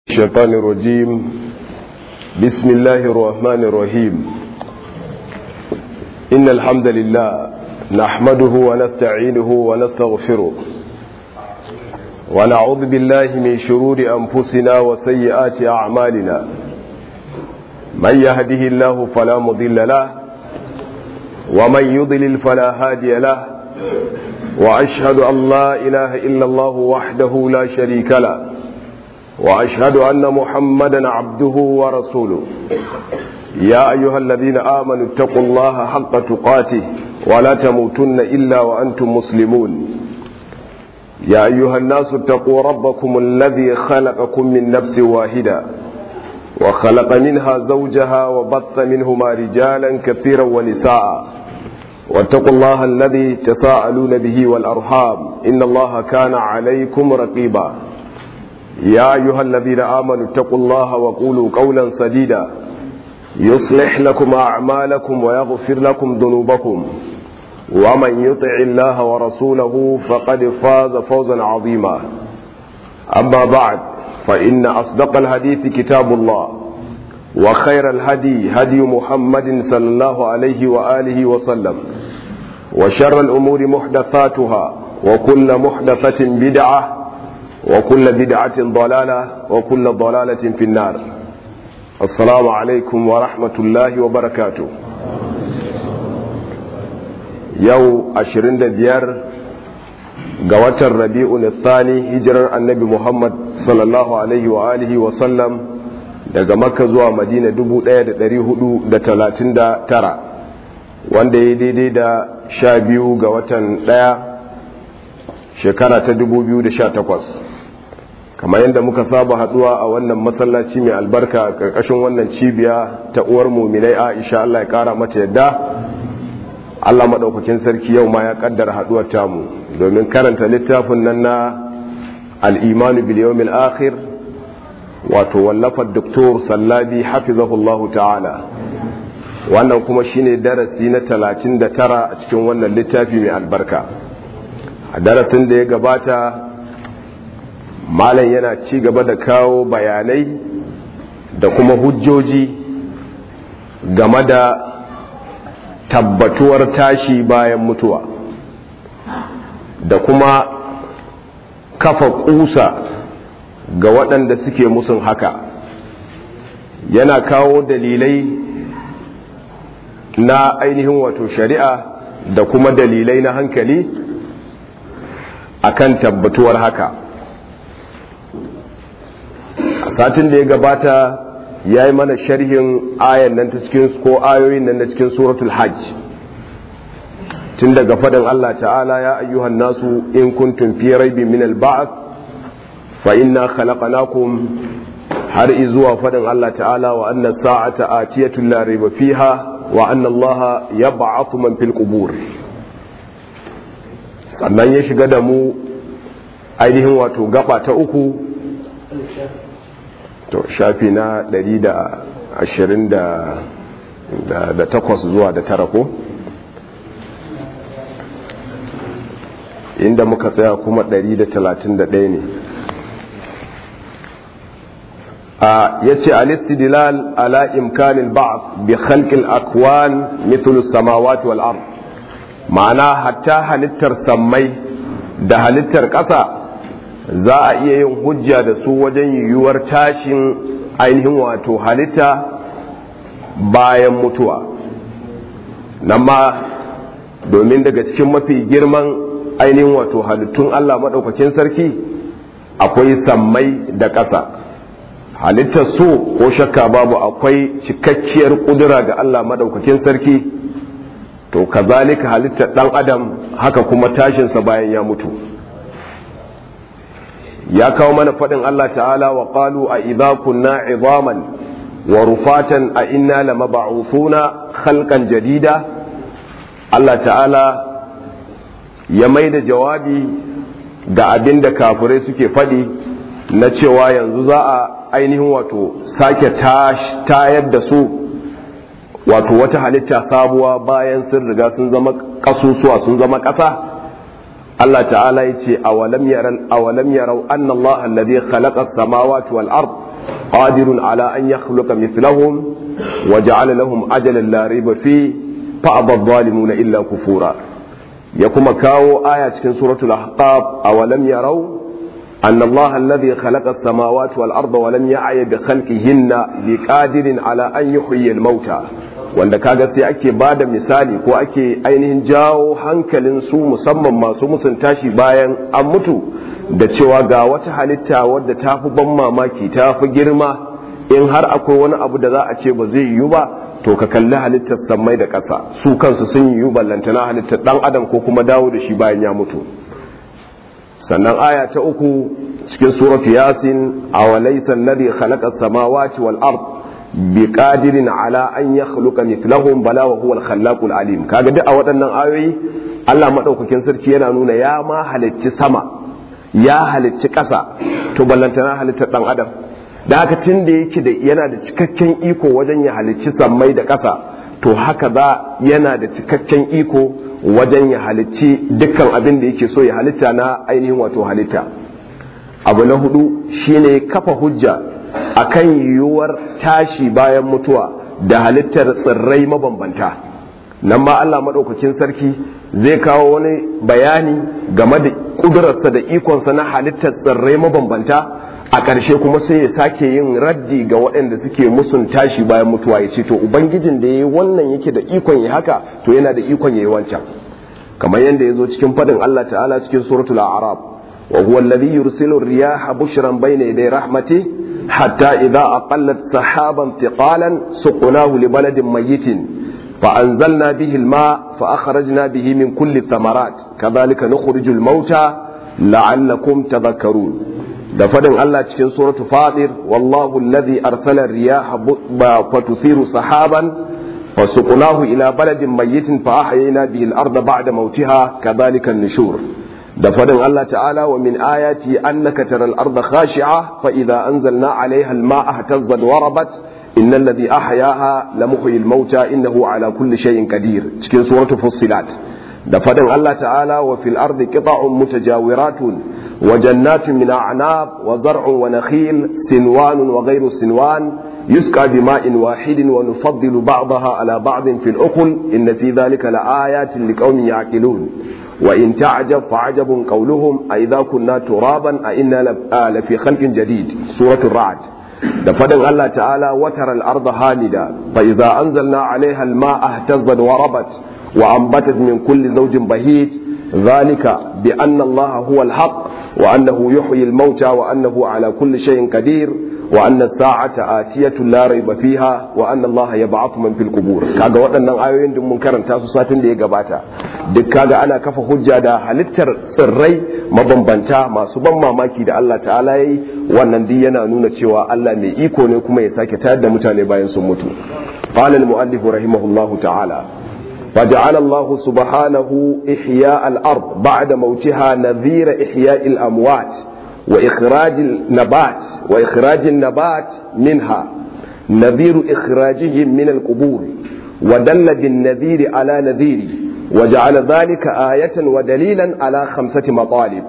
الشيطان الرجيم بسم الله الرحمن الرحيم إن الحمد لله نحمده ونستعينه ونستغفره ونعوذ بالله من شرور أنفسنا وسيئات أعمالنا من يهده الله فلا مضل له ومن يضلل فلا هادي له وأشهد أن لا إله إلا الله وحده لا شريك له وأشهد أن محمدا عبده ورسوله يا أيها الذين آمنوا اتقوا الله حق تقاته ولا تموتن إلا وأنتم مسلمون يا أيها الناس اتقوا ربكم الذي خلقكم من نفس واحدة وخلق منها زوجها وبث منهما رجالا كثيرا ونساء واتقوا الله الذي تساءلون به والأرحام إن الله كان عليكم رقيبا يا أيها الذين آمنوا اتقوا الله وقولوا قولا سديدا يصلح لكم أعمالكم ويغفر لكم ذنوبكم ومن يطع الله ورسوله فقد فاز فوزا عظيما أما بعد فإن أصدق الحديث كتاب الله وخير الهدي هدي محمد صلى الله عليه وآله وسلم وشر الأمور محدثاتها وكل محدثة بدعة وكل بدعة ضلالة وكل ضلالة في النار السلام عليكم ورحمة الله وبركاته يو أشرين دبيار قوات الربيع الثاني هجر النبي محمد صلى الله عليه وآله وسلم daga makka zuwa madina 1439 wanda ya daidai da sha biyu ga watan daya shekara ta 2018 kamar yadda muka saba haduwa a wannan masallaci mai albarka karkashin wannan cibiya ta uwar muminai aisha Allah ya kara mata yadda Allah maɗaukakin sarki yau ma ya kaddara haduwar tamu domin karanta littafin nan na al'imanu biliyomil akhir wato wallafar doktor sallabi hafizahullahu ta'ala wannan kuma shine darasi na 39 a cikin wannan littafi mai albarka a darasin da ya gabata malam yana ci gaba da kawo bayanai da kuma hujjoji game da tabbatuwar tashi bayan mutuwa da kuma kafa kusa ga waɗanda suke musun haka yana kawo dalilai na ainihin wato shari'a da kuma dalilai na hankali akan tabbatuwar haka a satin da ya gabata ya yi mana sharhin ayan nan ta cikin ko ayoyin nan na cikin suratul hajj tun daga fadin Allah ta'ala ya ayyuhan nasu in kuntum fi raibin min al-ba'th fa inna khalaqnakum har izuwa fadin Allah ta'ala wa anna sa'ata atiyatun la raiba fiha wa anna Allah yab'athu man fil qubur sannan ya shiga da mu ainihin wato gaba ta uku to shafi na 128 zuwa da tara ko inda muka tsaya kuma 131 ne a yace al-istidlal ala imkanin ba'd bi khalqil akwan mithlu as-samawati wal ard ma'ana hatta halittar sammai da halittar ƙasa za a iya yin hujja da su wajen yiwuwar tashin ainihin wato halitta bayan mutuwa nan ma domin daga cikin mafi girman ainihin wato halittun Allah maɗaukakin sarki akwai sammai da ƙasa halittar su ko shakka babu akwai cikakkiyar ƙudura ga Allah maɗaukakin sarki to kazalika halittar ɗan adam haka kuma tashinsa bayan ya mutu ya kawo mana faɗin Allah ta'ala wa ƙalu a idza kunna izaman wa rufatan a inna lamab'uthuna khalqan jadida Allah ta'ala ya mai da jawabi ga abin da kafirai suke faɗi na cewa yanzu za a ainihin wato sake tayar da su wato wata halitta sabuwa bayan sun riga sun zama ƙasusuwa sun zama ƙasa Allah ta'ala ya ce awalam yaran awalam yarau anna Allah alladhi khalaqa as-samawati wal ard qadirun ala an yakhluqa mithlahum wa ja'ala lahum ajalan la rayba fi fa adh-dhalimuna illa kufura ya kuma kawo aya cikin suratul ahqaf awalam yarau أن الله الذي خلق السماوات والأرض ولم يعي بخلقهن بقادر على أن يحيي الموتى wanda kaga sai ake ba da misali ko ake ainihin jawo hankalin su musamman masu musun tashi bayan an mutu da cewa ga wata halitta wadda ta fi ban mamaki ta fi girma in har akwai wani abu da za a ce ba zai yiwu ba to ka kalli halittar sammai da ƙasa su kansu sun yiwu ballantana halittar ɗan adam ko kuma dawo da shi bayan ya mutu sannan aya ta uku cikin suratu yasin awalaysa alladhi khalaqa as-samawati wal ard biqadirin ala an yakhluqa mithlahum bala wa huwa al-khallaqul alim kaga duk a waɗannan ayoyi Allah madaukakin sarki yana nuna ya ma halicci sama ya halicci ƙasa to ballantana halittar dan adam da haka tun da yake da yana da cikakken iko wajen ya halicci sammai da ƙasa to haka za yana da cikakken iko wajen ya halicci dukkan abin da yake so ya halitta na ainihin wato halitta abu na hudu shine kafa hujja akan yiwuwar tashi bayan mutuwa da halittar tsirrai mabambanta nan ma Allah maɗaukakin sarki zai kawo wani bayani game da ƙudurarsa da ikonsa na halittar tsirrai mabambanta a ƙarshe kuma sai ya sake yin raddi ga waɗanda suke musun tashi bayan mutuwa ya ce to ubangijin da ya yi wannan yake da ikon ya haka to yana da ikon ya yi wancan kamar yadda ya zo cikin faɗin Allah ta'ala cikin suratul a'raf wa huwa alladhi yursilu riyaha bushran bayna yaday rahmati hatta idha aqallat sahaban thiqalan suqnahu li baladin mayyitin فأنزلنا به الماء فأخرجنا به من كل الثمرات كذلك نخرج الموتى لعلكم تذكرون da fadin Allah cikin suratu fadir wallahu alladhi arsala riyaha fatuthiru sahaban fasuqnahu ila baladin mayyitin fa ahyayna bihi al-ardha ba'da mawtiha kadhalika an-nushur da fadin Allah ta'ala wa min ayati annaka taral arda khashi'a fa idha anzalna 'alayha al-ma'a ihtazzat wa rabat innal ladhi ahyaha lamuhyil mauta innahu 'ala kulli shay'in qadir cikin suratu fussilat da fadin Allah ta'ala wa fil ardi qita'un mutajawiratun وجنات من أعناب وزرع ونخيل سنوان وغير سنوان يسقى بماء واحد ونفضل بعضها على بعض في الأكل إن في ذلك لآيات لقوم يعقلون وإن تعجب فعجب قولهم أئذا كنا ترابا أئنا لفي خلق جديد سورة الرعد دفدن الله تعالى وترى الأرض هامدة فإذا أنزلنا عليها الماء اهتزت وربت وأنبتت من كل زوج بهيج ذلك بأن الله هو الحق وأنه يحيي الموتى وأنه على كل شيء قدير وأن الساعة آتية لا ريب فيها وأن الله يبعث من في القبور kaga waɗannan ayoyin da mun karanta su satin da ya gabata duk kaga ana kafa hujja da halittar tsirrai mabambanta masu ban mamaki da Allah ta'ala yayi wannan duk yana nuna cewa Allah mai iko ne kuma ya sake tayar da mutane bayan sun mutu qala al-mu'allif rahimahullahu ta'ala فجعل الله سبحانه إحياء الأرض بعد موتها نذير إحياء الأموات وإخراج النبات وإخراج النبات منها نذير إخراجهم من القبور ودل بالنذير على نذيره وجعل ذلك آية ودليلا على خمسة مطالب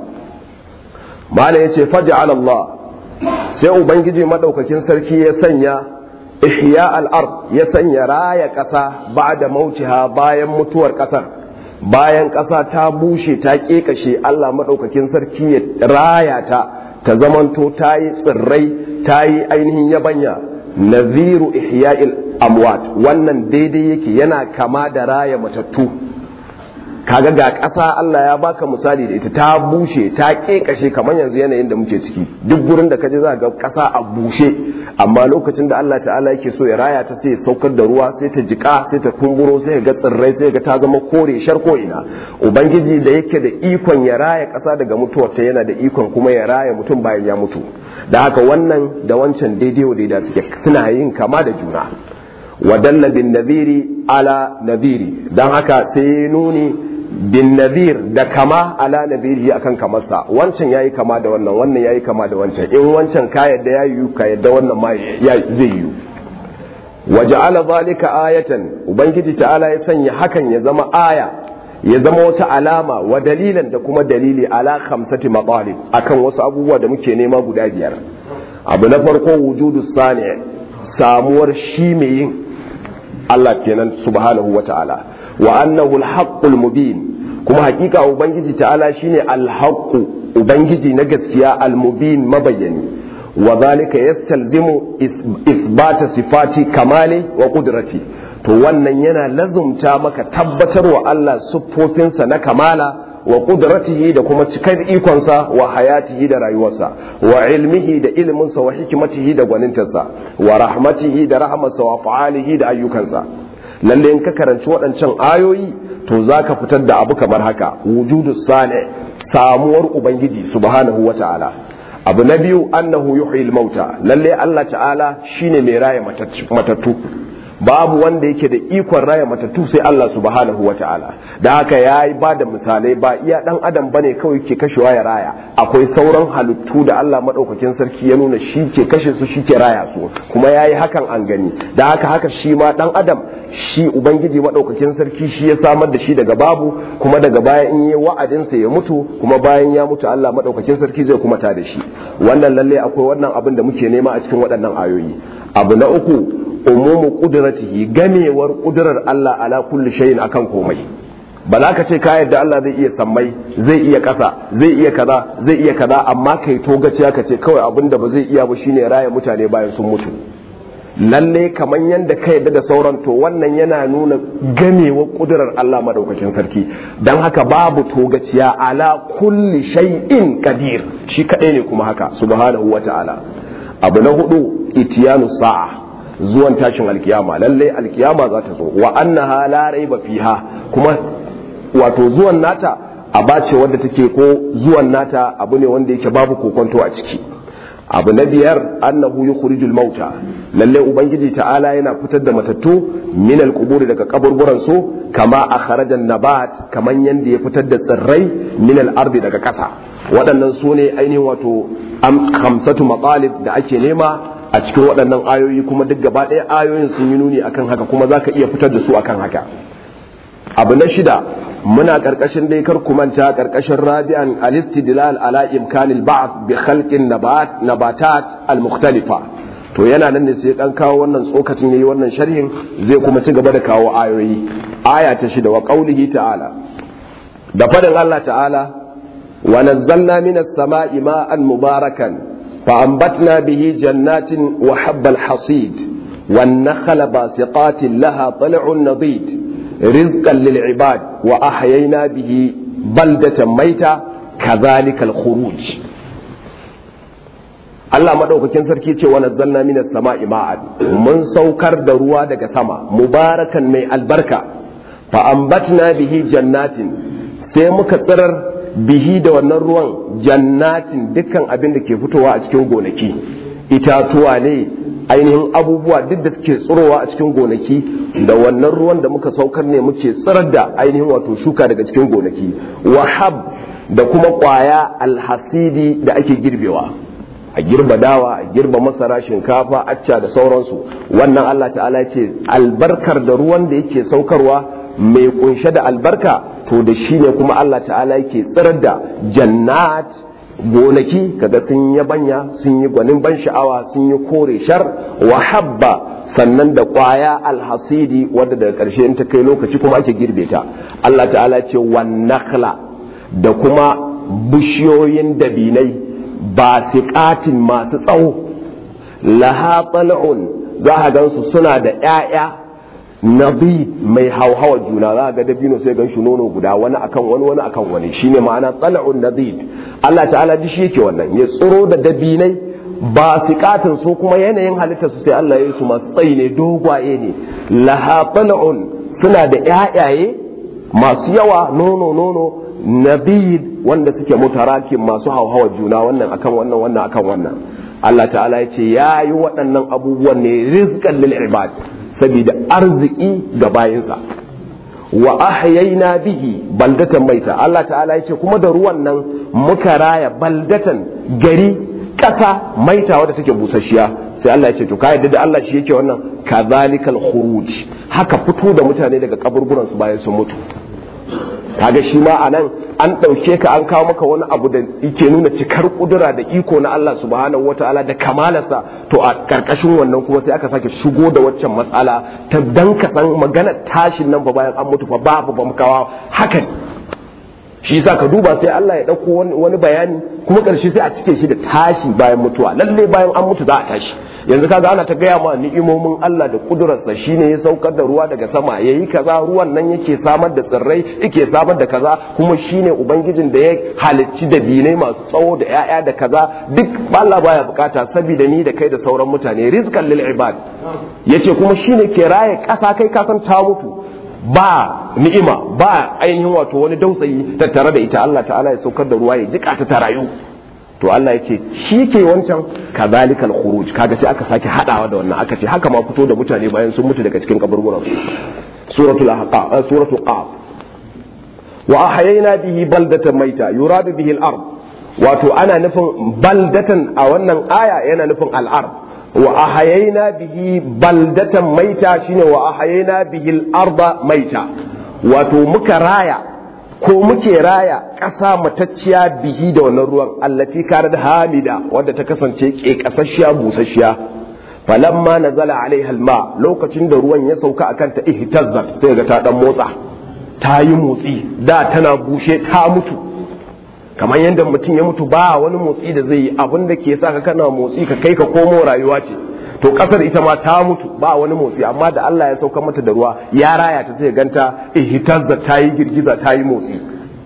ما لا فجعل الله سيؤبنجي مدوككين سركي يسنيا ihya al'ard ya sanya raya ƙasa ba da mautiha bayan mutuwar ƙasar bayan ƙasa ta bushe ta ƙeƙashe Allah maɗaukakin sarki ya raya ta ta zamanto ta yi tsirrai ta yi ainihin yabanya naziru ihya'il amwat wannan daidai yake yana kama da raya matattu kaga ga ƙasa Allah ya baka misali da ita ta bushe ta ƙeƙashe kamar yanzu yanayin da muke ciki duk gurin da kaje za ga ƙasa a bushe amma lokacin da Allah ta'ala yake so ya raya ta sai ya saukar da ruwa sai ta jika sai ta kumburo sai ga tsirrai sai ga ta zama kore shar ko ina ubangiji da yake da ikon ya raya ƙasa daga mutuwar ta yana da ikon kuma ya raya mutum bayan ya mutu da haka wannan da wancan daidai wa daidai suke suna yin kama da juna wadalla bin nadhiri ala nadhiri dan haka sai nuni bin nadhir da kama ala nadhiri akan kamarsa wancan yayi kama da wannan wannan yayi kama da wancan in wancan ka yadda ya yiwu ka yadda wannan ma zai yiwu waja'ala zalika ayatan ubangiji ta'ala ya sanya hakan ya zama aya ya zama wata alama wa dalilan da kuma dalili ala khamsati matalib akan wasu abubuwa da muke nema guda biyar abu na farko wujudu sani samuwar shi mai yin Allah kenan subhanahu wa ta'ala wa annahu al mubin kuma hakika ubangiji ta'ala shine al-haqqu ubangiji na gaskiya al-mubin mabayyani wa zalika yastalzimu isbata sifati kamali wa qudrati to wannan yana lazumta maka tabbatar wa Allah siffofinsa na kamala wa qudratihi da kuma cikar ikonsa wa hayatihi da rayuwarsa wa ilmihi da ilminsa wa hikimatihi da gwanintarsa wa rahmatihi da rahmarsa wa fa'alihi da ayyukansa lalle in ka karanci waɗancan ayoyi to zaka fitar da abu kamar haka wujudu sani samuwar ubangiji subhanahu wa ta'ala abu na biyu annahu yuhyil mauta lalle Allah ta'ala shine mai raya matattu babu wanda yake da ikon raya matattu sai Allah subhanahu wa ta'ala da haka ya yi ba da misalai ba iya dan adam bane kawai ke kashewa ya raya akwai sauran halittu da Allah maɗaukakin sarki ya nuna shi ke kashe su shi ke raya su kuma ya yi hakan an gani da haka haka shi ma dan adam shi ubangiji maɗaukakin sarki shi ya samar da shi daga babu kuma daga baya in yi wa'adinsa ya mutu kuma bayan ya mutu Allah maɗaukakin sarki zai kuma ta da shi wannan lalle akwai wannan abin da muke nema a cikin waɗannan ayoyi abu na uku umumu kudratihi gamewar kudurar Allah ala kulli shay'in akan komai ba za ka ce ka yadda Allah zai iya sammai zai iya ƙasa zai iya kaza zai iya kaza amma kai to gaciya ka ce kawai abin da ba zai iya ba shine raya mutane bayan sun mutu lalle kamar yadda ka yadda da sauran to wannan yana nuna gamewar kudurar Allah madaukakin sarki dan haka babu togaciya ala kulli shay'in qadir shi kadai ne kuma haka subhanahu wata'ala abu na hudu itiyanu sa'a zuwan tashin alkiyama lalle alkiyama za ta zo wa annaha la raiba fiha kuma wato zuwan nata aba ce wadda take ko zuwan nata abu ne wanda yake babu kokonto a ciki abu na biyar annahu yukhrijul mauta lalle ubangiji ta'ala yana fitar da matattu min alquburi daga kaburburan su kama akhraja nabat kaman yanda ya fitar da tsirrai min al-ardi daga kasa waɗannan su ne ainihin wato am khamsatu maqalib da ake nema a cikin waɗannan ayoyi kuma duk gaba ɗaya ayoyin sun yi nuni akan haka kuma za ka iya fitar da su akan haka abu na shida muna ƙarƙashin dai kar ku manta ƙarƙashin rabi'an al-istidlal ala imkanil ba'th bi khalqin nabat nabatat al-mukhtalifa to yana nan ne sai dan kawo wannan tsokacin yayi wannan sharhin zai kuma ci gaba da kawo ayoyi aya ta shida wa qaulihi ta'ala da fadin Allah ta'ala wa nazzalna minas sama'i ma'an mubarakan فأنبتنا به جنات وحب الحصيد والنخل باسقات لها طلع نضيد رزقا للعباد وأحيينا به بلدة ميتة كذلك الخروج Allah madaukakin sarki ce wa nazzalna minas sama'i ma'an mun saukar da ruwa daga sama mubarakan mai albarka fa ambatna bihi jannatin sai muka tsirar bihi da wannan ruwan jannatin dukkan abin da ke fitowa a cikin gonaki itatuwa ne ainihin abubuwa duk da suke tsirowa a cikin gonaki da wannan ruwan da muka saukar ne muke tsirar da ainihin wato shuka daga cikin gonaki wahab da kuma kwaya alhasidi da ake girbewa a girba dawa a girba masara shinkafa acca da sauransu wannan Allah ta'ala ce albarkar da ruwan da yake saukarwa mai kunshe da albarka to da shi ne kuma Allah ta'ala yake tsirar da jannat gonaki kaga sun yi banya sun yi gwanin ban sha'awa sun yi kore shar wa habba sannan da kwaya alhasidi wadda daga ƙarshe in ta kai lokaci kuma ake girbe ta Allah ta'ala ce wan nakhla da kuma bishiyoyin dabinai ba siƙatin masu tsawo laha tal'un za a gansu suna da 'ya'ya nabi mai hauhawa juna za a ga dabino sai gan shi nono guda wani akan wani wani akan wani shine ma'ana tal'un nadid Allah ta'ala ji shi yake wannan ya tsiro da dabinai ba siƙatin su kuma yanayin halittar su sai Allah ya yi su masu tsayi ne dogwaye ne laha tal'un suna da 'ya'yaye masu yawa nono nono nabid wanda suke mutarakin masu hauhawa juna wannan akan wannan wannan akan wannan Allah ta'ala ya ce ya yi waɗannan abubuwan ne rizqan lil ibad saboda arziki ga bayinsa wa ahyayna bihi baldatan maita Allah ta'ala ya ce kuma da ruwan nan muka raya baldatan gari ƙasa maita wadda take busasshiya sai Allah ya ce to ka yadda da Allah shi yake wannan kazalikal khuruj haka fito da mutane daga kaburburan su bayan sun mutu kaga shi ma anan an ɗauke ka an kawo maka wani abu da yake nuna cikar kudura da iko na Allah subhanahu wataala da kamalarsa to a karkashin wannan kuma sai aka sake shigo da waccan matsala ta dan ka san magana tashin nan fa bayan an mutu fa babu ba kawo hakan shi yasa ka duba sai Allah ya dauko wani bayani kuma karshe sai a cike shi da tashi bayan mutuwa lalle bayan an mutu za a tashi yanzu kaga ana ta gaya ma ni'imomin Allah da kudurarsa shine ya saukar da ruwa daga sama yayi kaza ruwan nan yake samar da tsirrai yake samar da kaza kuma shine ubangijin da ya halicci da binai masu tsawo da ƴaƴa da kaza duk Allah baya bukata saboda ni da kai da sauran mutane rizqan lil ibad yace kuma shine ke raye ƙasa kai ka san ta mutu ba ni'ima ba ainihin wato wani dausayi tattare da ita Allah ta'ala ya saukar da ruwa ya jika ta ta rayu to Allah ya ce shi ke wancan kazalikal khuruj kaga sai aka sake hadawa da wannan aka ce haka ma fito da mutane bayan sun mutu daga cikin kaburburan su suratul ahqaf suratul qaf wa ahyayna bihi baldatan maita yuradu bihi al-ard wato ana nufin baldatan a wannan aya yana nufin al-ard wa ahyayna bihi baldatan maita shine wa ahyayna bihi al-arda maita wato muka raya ko muke raya ƙasa matacciya bihi da wannan ruwan allati karar hamida wadda ta kasance ke ƙasashiya busasshiya falamma nazala alaiha alma lokacin da ruwan ya sauka akan ta ihtazzat sai ga ta dan motsa ta yi motsi da tana bushe ta mutu kamar yadda mutum ya mutu ba wani motsi da zai yi abin da ke sa ka kana motsi ka kai ka komo rayuwa ce to kasar ita ma ta mutu ba wani motsi amma da Allah ya sauka mata da ruwa ya raya ta sai ganta ihtazza ta yi girgiza ta yi motsi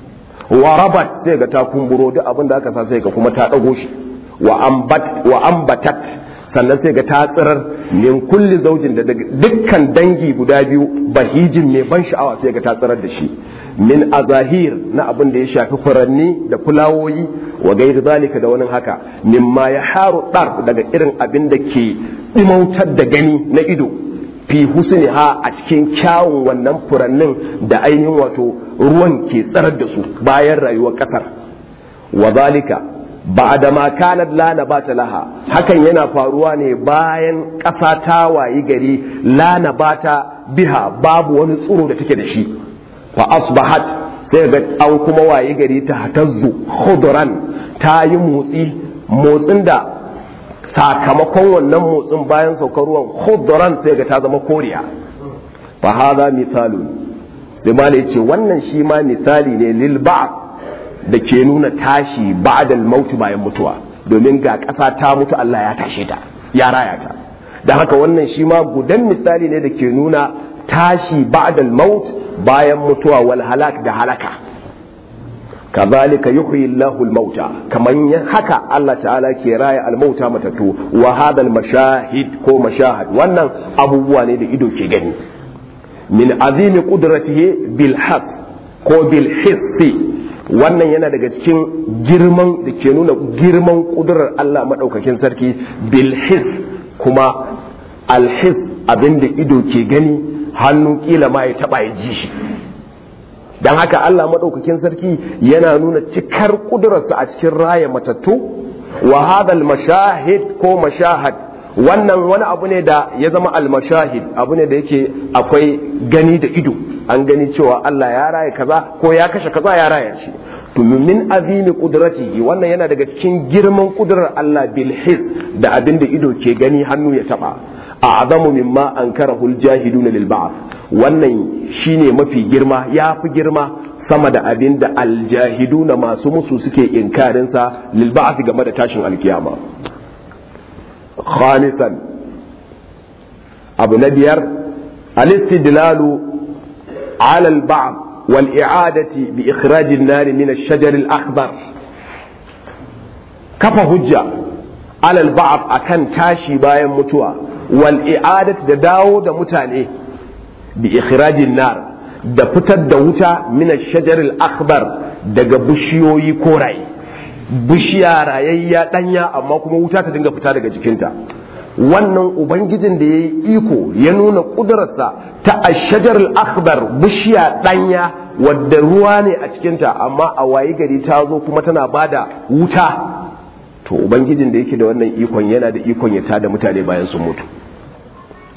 wa rabat sai ga ta kumburo duk abin da aka sa sai ga kuma ta dago shi wa ambat wa ambatat sannan sai ga ta tsirar min kulli zaujin da dukkan dangi guda biyu bahijin mai ban sha'awa sai ga ta tsirar da shi min azahir na abin da ya shafi furanni da fulawoyi wa gairi zalika da wani haka mimma ya haru dar daga irin abin da ke dimautar da gani na ido fi husni ha a cikin kyawun wannan furannin da ainihin wato ruwan ke tsarar da su bayan rayuwar kasar wa zalika ba'da ma kanat la nabata laha hakan yana faruwa ne bayan ƙasa ta wayi gari la nabata biha babu wani tsiro da take da shi fa asbahat sai ga an kuma waye gari ta hatazzu khudran ta yi motsi motsin da sakamakon wannan motsin bayan saukar ruwan khudran sai ga ta zama koriya fa hadha misalun sai ma ce wannan shi ma misali ne lil ba'd da ke nuna tashi ba'da al-maut bayan mutuwa domin ga ƙasa ta mutu Allah ya tashe ta ya raya ta da haka wannan shi ma gudan misali ne da ke nuna tashi ba'da al-maut bayan mutuwa wal halak da halaka kazalika yuhyi Allahu al-mauta kaman haka Allah ta'ala ke raya al-mauta matatu wa hadha al-mashahid ko mashahad wannan abubuwa ne da ido ke gani min azimi qudratihi bil has ko bil hissi wannan yana daga cikin girman da ke nuna girman kudurar Allah madaukakin sarki bil his kuma al his abinda ido ke gani hannu kila ma ya taba ya ji shi don haka Allah maɗaukakin sarki yana nuna cikar ƙudurarsa a cikin raya matattu wa hadal mashahid ko mashahad wannan wani abu ne da ya zama almashahid abu ne da yake akwai gani da ido an gani cewa Allah ya raya kaza ko ya kashe kaza ya raya shi to min azimi qudratihi wannan yana daga cikin girman kudurar Allah bil his da abin da ido ke gani hannu ya taba a'zamu mimma ankarahu al-jahiduna lil ba'th wannan shine mafi girma ya fi girma sama da abin da aljahiduna masu musu suke inkarin sa lil ba'th game da tashin alkiyama khamisan abu na biyar al-istidlalu ala al-ba'd wal i'adati bi ikhraj an-nar min ash-shajar al-akhdar kafa hujja ala al-ba'd akan tashi bayan mutuwa wal i'adat da dawo da mutane bi ikhrajin nar da fitar da wuta min ash-shajar al-akbar daga bishiyoyi koraye bishiya rayayya danya amma kuma wuta ta dinga fita daga jikinta wannan ubangijin da yayi iko ya nuna kudurarsa ta ash-shajar al-akbar bishiya danya wadda ruwa ne a cikinta amma a wayi gari ta zo kuma tana bada wuta to ubangijin da yake da wannan ikon yana da ikon ya tada mutane bayan sun mutu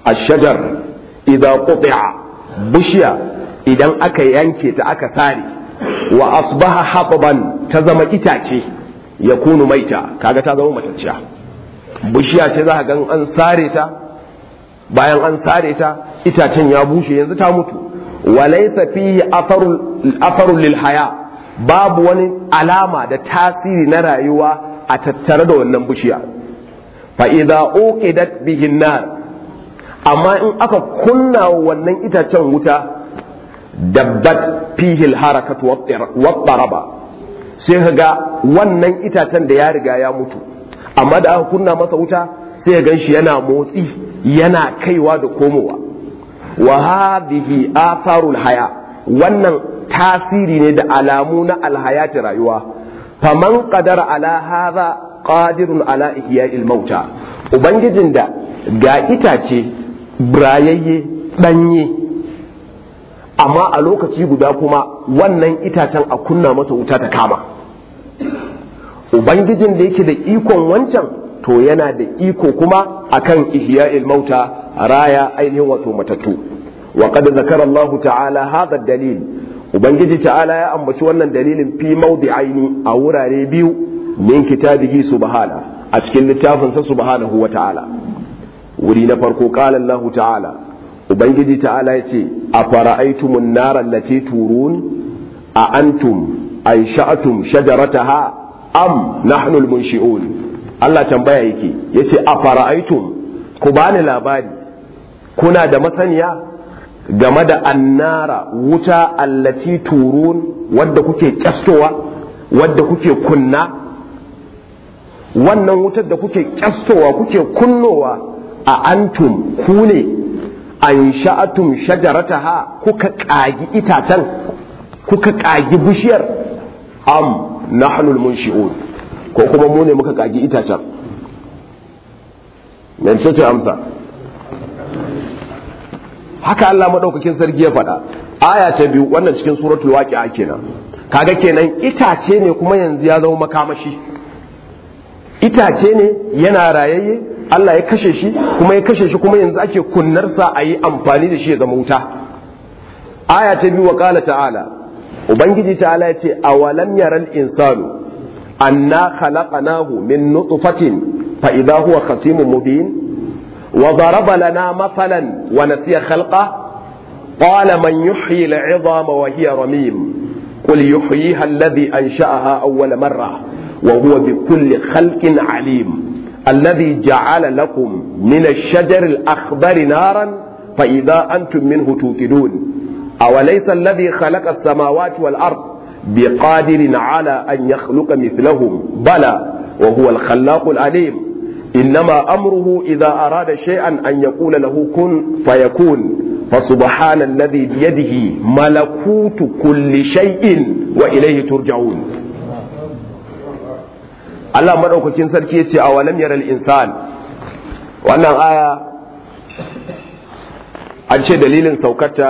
ashajar idan quti'a bishiya idan aka yanke ta aka sare wa asbaha haqban ta zama itace ya kunu maita kaga ta zama matacciya bishiya ce za ka gan an sare ta bayan an sare ta itacen ya bushe yanzu ta mutu walaysa fihi atharul lil haya babu wani alama da tasiri na rayuwa a tattare da wannan bishiya fa idza uqidat bihi nar amma in aka kunna wannan itacen wuta dabbat fihi al-harakatu wat-taraba sai kaga wannan itacen da ya riga ya mutu amma da aka kunna masa wuta sai ya ganshi yana motsi yana kaiwa da komowa wa hadhihi atharul haya wannan tasiri ne da alamu na alhayati rayuwa faman qadara ala hadha qadirun ala ihya'il mauta ubangijin da ga itace brayayye danye amma a lokaci guda kuma wannan itacen a kunna masa wuta ta kama ubangijin da yake da ikon wancan to yana da iko kuma akan ihya'il mauta raya ainihin wato matattu wa qad zakara Allah ta'ala hadha dalil ubangiji ta'ala ya ambaci wannan dalilin fi mawdi'aini a wurare biyu min kitabihi subhana a cikin littafin sa subhanahu wa ta'ala wuri na farko qala Allah ta'ala ubangiji ta'ala ya ce a fara'aitumun nara allati turun a antum ansha'atum shajarataha am nahnu almunshi'un Allah tambaya yake yace a fara'aitum ku bani labari kuna da masaniya game da annara wuta allati turun wadda kuke kyastowa wadda kuke kunna wannan wutar da kuke kyastowa kuke kunnowa a antum ku ne an sha'atum shajarataha kuka ƙagi itacen kuka ƙagi bishiyar am nahnul munshi'un ko kuma mu ne muka ƙagi itacen mai ce amsa haka Allah madaukakin sarki ya faɗa aya ta biyu wannan cikin suratul waqi'a kenan kaga kenan itace ne kuma yanzu ya zama makamashi itace ne yana rayayye Allah ya kashe shi kuma ya kashe shi kuma yanzu ake kunnarsa a yi amfani da shi ya zama wuta aya ta biyu wa kala ta'ala ubangiji ta'ala ya ce awalam yaral insanu anna khalaqnahu min nutfatin fa idha huwa khasimun mubin wa daraba lana mathalan wa nasiya khalqa qala man yuhyi al'idama wa hiya ramim qul yuhyiha alladhi ansha'aha awwala marra wa huwa bikulli khalqin alim الذي جعل لكم من الشجر الأخضر نارا فإذا أنتم منه توقدون أوليس الذي خلق السماوات والأرض بقادر على أن يخلق مثلهم بلى وهو الخلاق العليم إنما أمره إذا أراد شيئا أن يقول له كن فيكون فسبحان الذي بيده ملكوت كل شيء وإليه ترجعون Allah maɗaukakin sarki ya ce a walam yaral insan wannan aya an ce dalilin saukata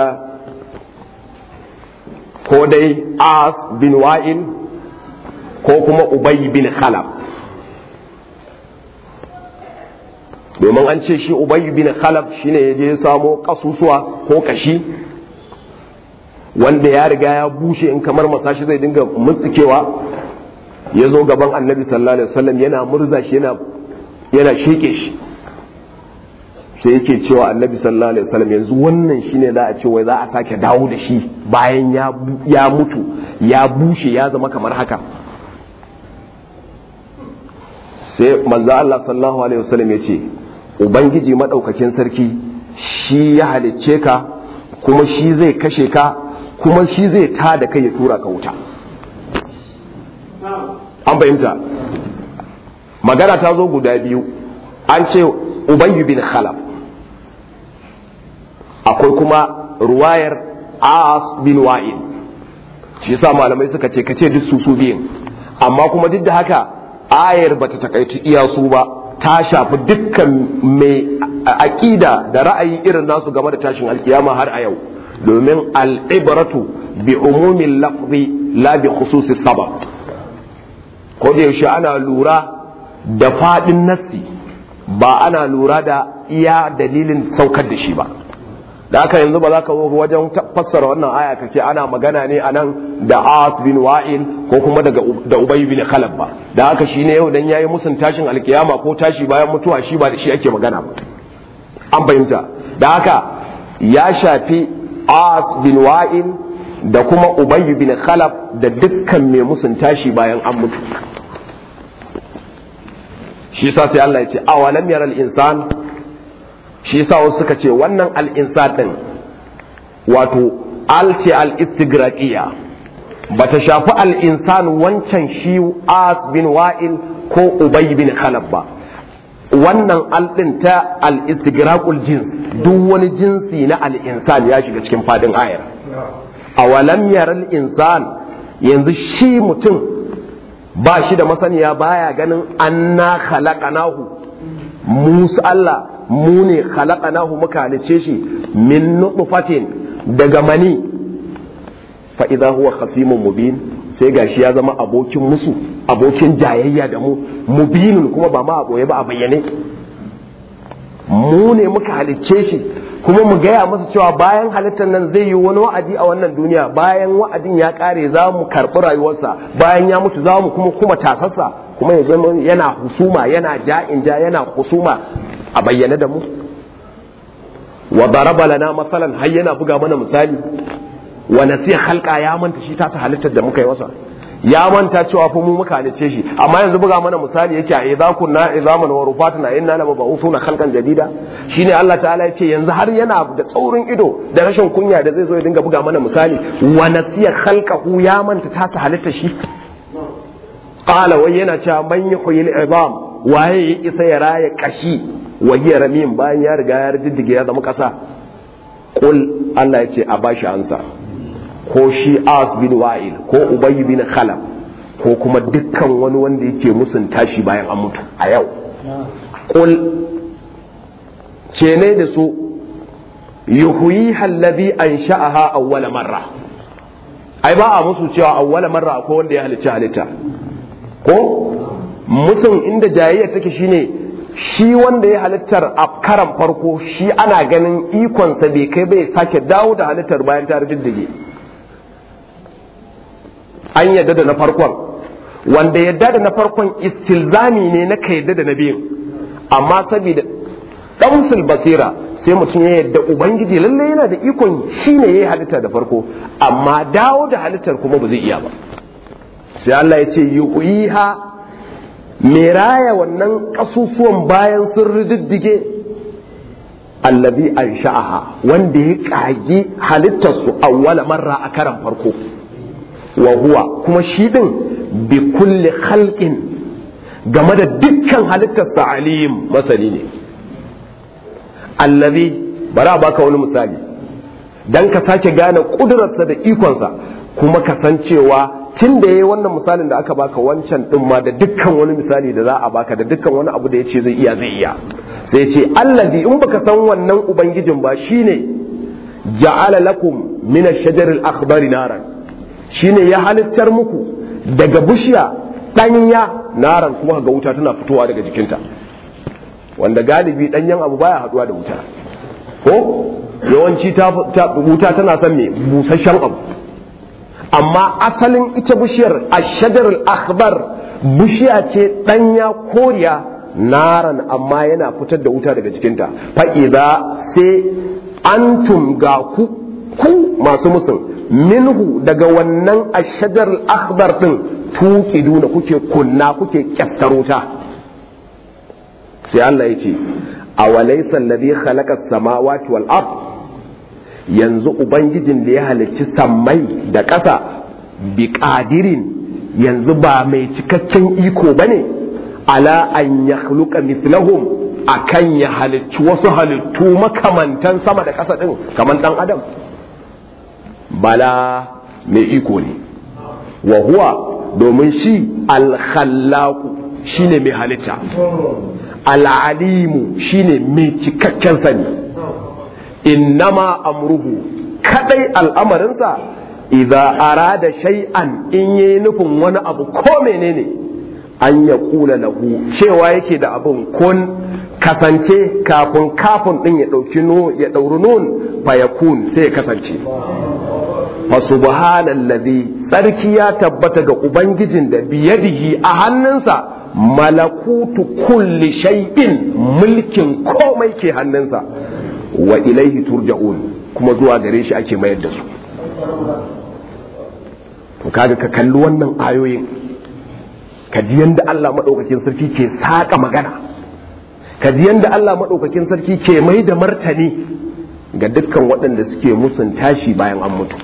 ko dai as bin wa'in ko kuma ubay bin khalaf domin an ce shi ubay bin khalaf shine ya je samo kasusuwa ko kashi wanda ya riga ya bushe in kamar masashi zai dinga mutsikewa ya zo gaban annabi sallallahu alaihi wasallam yana murza shi yana yana sheke shi sai yake cewa annabi sallallahu alaihi wasallam yanzu wannan shine za a ce wai za a sake dawo da shi bayan ya ya mutu ya bushe ya zama kamar haka sai manzo Allah sallallahu alaihi wasallam ya ce ubangiji madaukakin sarki shi ya halicce ka kuma shi zai kashe ka kuma shi zai tada kai ya tura ka wuta an fahimta magana ta zo guda biyu an ce ubayyu bin khalaf akwai kuma ruwayar as bin wa'il shi yasa malamai suka ce kace duk su su biyun amma kuma duk da haka ayar bata takaitu iya su ba ta shafi dukkan mai aƙida da ra'ayi irin nasu game da tashin alkiyama har a yau domin al'ibratu bi umumin lafzi la bi khususi sabab ko da yaushe ana lura da faɗin nassi ba ana lura da iya dalilin saukar da shi ba da haka yanzu ba za ka zo wajen fassara wannan aya ka ce ana magana ne a nan da as bin wa'il ko kuma daga da ubay bin khalab ba da haka shi ne yau dan yayi musun tashin alkiyama ko tashi bayan mutuwa shi ba da shi ake magana ba an fahimta da haka ya shafi as bin wa'il da kuma ubay bin khalab da dukkan mai musun tashi bayan an mutu shi sa sai Allah ya ce awalam yaral insan shi sa wasu suka ce wannan al-insan din wato alce al-istigraqiya bata shafi al-insan wancan shi as bin wa'il ko ubay bin khalab ba wannan al-din ta al-istigraqul jins duk wani jinsi na al-insan ya shiga cikin fadin ayar awalam yaral insan yanzu shi mutum ba shi da masaniya baya ganin anna khalaqanahu musu Allah mu ne khalaqanahu muka halice shi min nutfatin daga mani fa idza huwa khasimun mubin sai gashi ya zama abokin musu abokin jayayya da mu mubinun kuma ba ma a boye ba a bayyane mu ne muka halicce shi kuma mu gaya masa cewa bayan halittar nan zai yi wani wa'adi a wannan duniya bayan wa'adin ya kare za mu karɓi rayuwarsa bayan ya mutu za mu kuma kuma tasarsa kuma ya zama yana husuma yana ja'in ja yana husuma a bayyane da mu wa daraba lana masalan har yana buga mana misali wa nasiya halka ya manta shi ta halittar da muka yi masa ya manta cewa fa mu muka halice shi amma yanzu buga mana misali yake a idza kunna izaman wa rufatuna inna la mab'uthuna khalqan jadida shine Allah ta'ala ya ce yanzu har yana da tsaurin ido da rashin kunya da zai zo ya dinga buga mana misali wa nasiya khalqahu ya manta ta halitta shi qala wai yana cewa man yuhyil izam waye ya isa ya raya kashi wa hiya ramim bayan ya riga ya riddige ya zama kasa qul Allah ya ce a bashi ansa ko shi as bin wa'il ko ubayy bin khalaf ko kuma dukkan wani wanda yake musun tashi bayan an mutu a yau qul ce ne da su yuhyi alladhi ansha'aha awwala marra ai ba a musu cewa awwala marra ko wanda ya halicci halitta ko musun inda jayayya take shine shi wanda ya halittar a karan farko shi ana ganin ikonsa bai kai bai sake dawo da halittar bayan ta riddige an yadda da na farkon wanda yadda da na farkon istilzami ne na ka yadda da na biyun amma saboda damsul basira sai mutum ya yadda ubangiji lalle yana da ikon shi ne ya yi halitta da farko amma dawo da halittar kuma ba zai iya ba sai Allah ya ce yuqiha me raya wannan kasusuwan bayan sun riddige allazi ansha'aha wanda ya kage halittarsu awwala marra a karan farko wa huwa kuma shi din bi kulli khalqin game da dukkan halittarsa alim masani ne allazi bari a baka wani misali dan ka sake gane kudurarsa da ikonsa kuma ka san cewa tun da yayi wannan misalin da aka baka wancan din ma da dukkan wani misali da za a baka da dukkan wani abu da yace zai iya zai iya sai ce allazi in baka san wannan ubangijin ba shine ja'ala lakum min ash-shajar al-akhdari naran shine ya halittar muku daga bishiya ɗanya naran kuma ga wuta tana fitowa daga jikinta wanda galibi ɗanyen abu baya haɗuwa da wuta ko yawanci wuta tana son me busasshen abu amma asalin ita bishiyar ashadar akhbar bishiya ce ɗanya koriya naran amma yana fitar da wuta daga jikinta fa'iza sai antum ga ku ku masu musun minhu daga wannan ashadar akhbar din tuki duna kuke kunna kuke kyaftar wuta sai Allah ya ce awalaysa alladhi khalaqa as-samawati wal ard yanzu ubangijin da ya halicci sammai da ƙasa bi qadirin yanzu ba mai cikakken iko bane ala an yakhluqa mithlahum akan ya halicci wasu halittu makamantan sama da ƙasa din kaman dan adam bala mai iko ne wa huwa domin shi alkhallaku shine mai halitta al'alimu shine mai cikakken sani innama amruhu kadai al'amarinsa idza arada shay'an in yi nufin wani abu ko menene an ya kula lahu cewa yake da abin kun kasance kafin kafin din ya dauki no ya dauri nun fayakun sai ya kasance fa subhanallazi tsarki ya tabbata ga ubangijin da biyadihi a hannunsa malakutu kulli shay'in mulkin komai ke hannunsa wa ilaihi turja'un kuma zuwa gare shi ake mayar da su to kaga ka kalli wannan ayoyin ka ji yanda Allah madaukakin sarki ke saka magana ka ji yanda Allah madaukakin sarki ke mai da martani ga dukkan waɗanda suke musun tashi bayan an mutu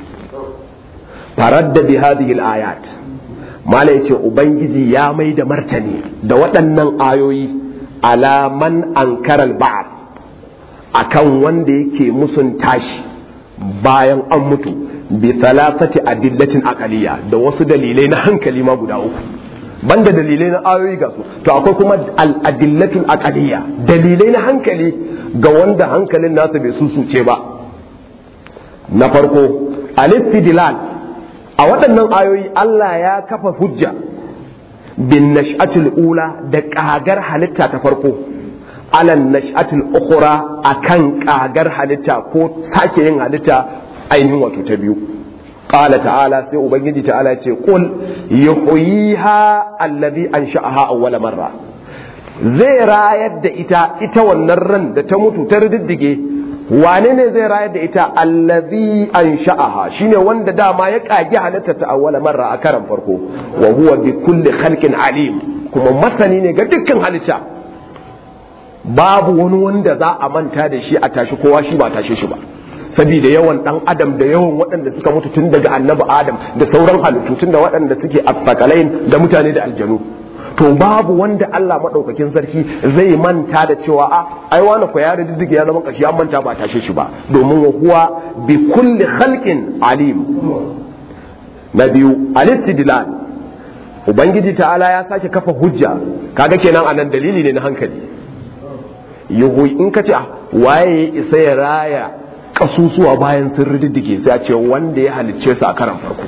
faradda bi hadhihi al-ayat mala yace ubangiji ya mai da martani da waɗannan ayoyi alaman ankara al-ba'd akan wanda yake musun tashi bayan an mutu bi thalathati adillatin aqaliya da wasu dalilai na hankali ma guda uku banda dalilai na ayoyi ga su to akwai kuma al-adillatul aqaliya dalilai na hankali ga wanda hankalin nasa bai susuce ba na farko al-istidlal a waɗannan ayoyi Allah ya kafa hujja bin nash'atul ula da kagar halitta ta farko alan nash'atul ukhra akan kagar halitta ko sake yin halitta ainihin wato ta biyu qala ta'ala sai ubangiji ta'ala ce qul yuhyiha allazi ansha'aha awwala marra zai rayar da ita ita wannan ran da ta mutu ta riddige wane ne zai rayar da ita allazi ansha'aha shine wanda dama ya kage halitta ta awwala marra a karan farko wa huwa bi kulli khalqin alim kuma masani ne ga dukkan halitta babu wani wanda za a manta da shi a tashi kowa shi ba tashe shi ba saboda yawan dan adam da yawan waɗanda suka mutu tun daga annabi adam da sauran halittu tun da waɗanda suke afakalain da mutane da aljanu to babu wanda Allah madaukakin sarki zai manta da cewa a ai wani ko ya riddige ya zama kashi an manta ba tashe shi ba domin wa huwa bi kulli khalqin alim na biyu al-istidlal ubangiji ta'ala ya sake kafa hujja kaga kenan anan dalili ne na hankali yuhu in ka ce waye ya isa ya raya kasusuwa bayan sun riddige sai a ce wanda ya halicce su a karan farko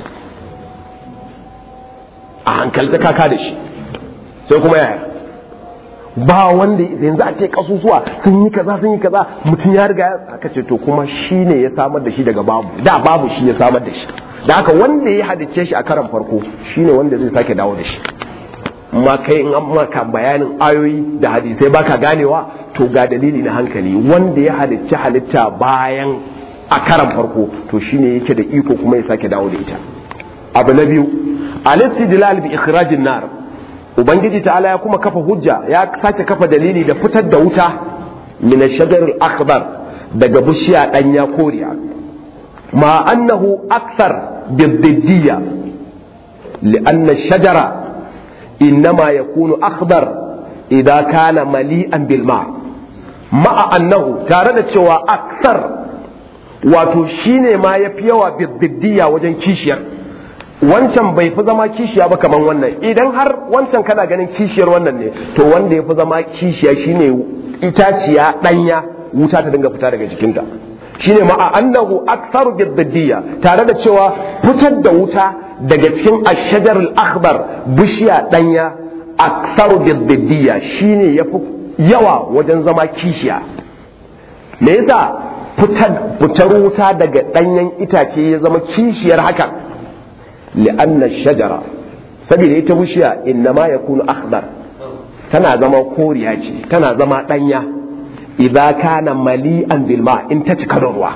a hankalta kaka da shi sai kuma yaya ba wanda yanzu a ce kasusuwa sun yi kaza sun yi kaza mutum ya riga aka ce to kuma shi ne ya samar da shi daga babu da babu shi ya samar da shi da haka wanda ya halicce shi a karan farko shi ne wanda zai sake dawo da shi ma kai in an maka bayanin ayoyi da hadisai baka ganewa to ga dalili na hankali wanda ya halicci halitta bayan a karan farko to shine yake da iko kuma ya sake dawo da ita abu na biyu al-istidlal bi ikhrajin nar ubangiji ta'ala ya kuma kafa hujja ya sake kafa dalili da fitar da wuta min ash-shajar al-akhbar daga bishiya danya koriya ma annahu akthar bid-diddiyya لأن الشجرة إنما يكون أخضر إذا كان مليئا بالماء مع أنه تارد شوى أكثر wato shine ma ya fi yawa biddiya wajen kishiyar wancan bai fi zama kishiya ba kamar wannan idan har wancan kana ganin kishiyar wannan ne to wanda ya fi zama kishiya shine itaciya danya wuta ta dinga fita daga jikinta shine ma annahu aktharu biddiya tare da cewa fitar da wuta daga cikin ashajar al-akhbar bishiya danya aktharu biddiya shine yafi yawa wajen zama kishiya me yasa fitar wuta daga danyen itace ya zama kishiyar hakan li'anna shajara saboda ita bishiya innama yakunu akhdar tana zama koriya ce tana zama danya idza kana mali'an bil ma in ta cika da ruwa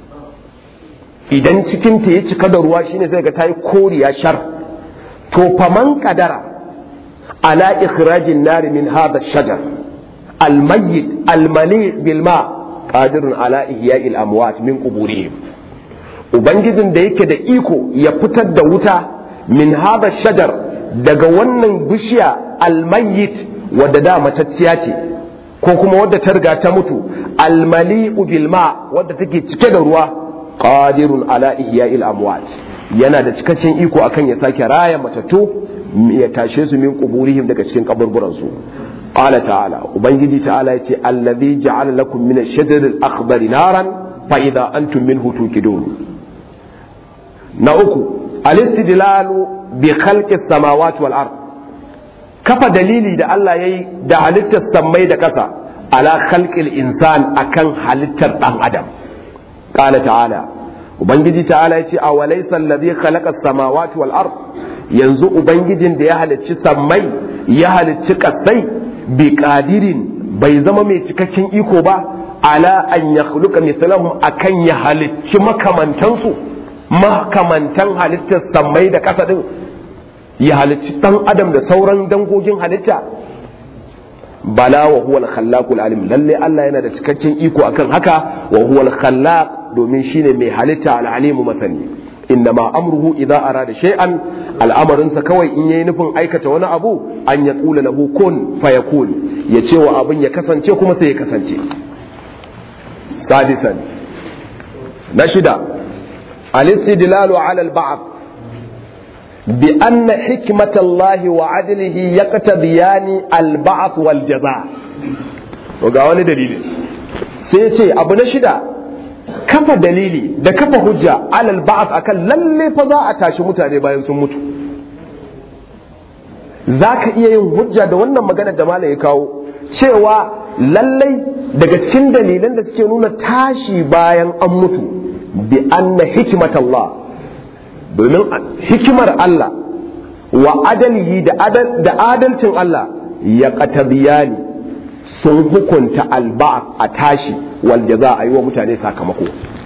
idan cikin ta ya cika da ruwa shine sai ga tayi koriya shar to faman kadara ala ikhrajin nari min hadha shajar al mayyit al mali bil ma qadirun ala ihya'il amwat min quburihim ubangijin da yake da iko ya fitar da wuta min hadha shajar daga wannan bishiya al mayyit wadda da matacciya ce ko kuma wadda ta riga ta mutu al mali'u bil ma wadda take cike da ruwa qadirun ala ihya'il amwat yana da cikakken iko akan ya sake raya matattu ya tashe su min quburihim daga cikin kaburburan su qala ta'ala ubangiji ta'ala yace allazi ja'ala lakum min ash-shajar al-akhdar naran fa idha antum minhu tuqidun na uku al-istidlalu bi khalqi as-samawati wal ard kafa dalili da Allah yayi da halittar sammai da kasa ala khalqil insan akan halittar dan adam qala ta'ala ubangiji ta'ala yace a walaysa alladhi khalaqa as-samawati wal ard yanzu ubangijin da ya halicci sammai ya halicci kasai bi qadirin bai zama mai cikakken iko ba ala an yakhluqa mithlahum akan ya halicci makamantansu makamantan halittar sammai da kasa din ya halicci dan adam da sauran dangogin halitta bala wa huwa al-khallaqul alim lalle Allah yana da cikakken iko akan haka wa huwa al-khallaq domin shine mai halitta al-alimu masani innama amruhu idza arada shay'an al'amarin sa kawai in yayi nufin aikata wani abu an ya tsula lahu kun fayakun ya ce wa abin ya kasance kuma sai ya kasance sadisan na shida al-istidlalu ala al-ba'th بأن حكمة الله وعدله يقتضيان البعث والجزاء وقال دليل سيتي أبو نشدا kafa dalili da kafa hujja alal ba'ath akan lalle fa za a tashi mutane bayan sun mutu zaka iya yin hujja da wannan magana da malai ya kawo cewa lallai daga cikin dalilan da suke nuna tashi bayan an mutu bi anna hikmatallah domin hikimar Allah wa adalihi da adalcin Allah ya qatabiyani sun hukunta alba a tashi wal jaza a yi wa mutane sakamako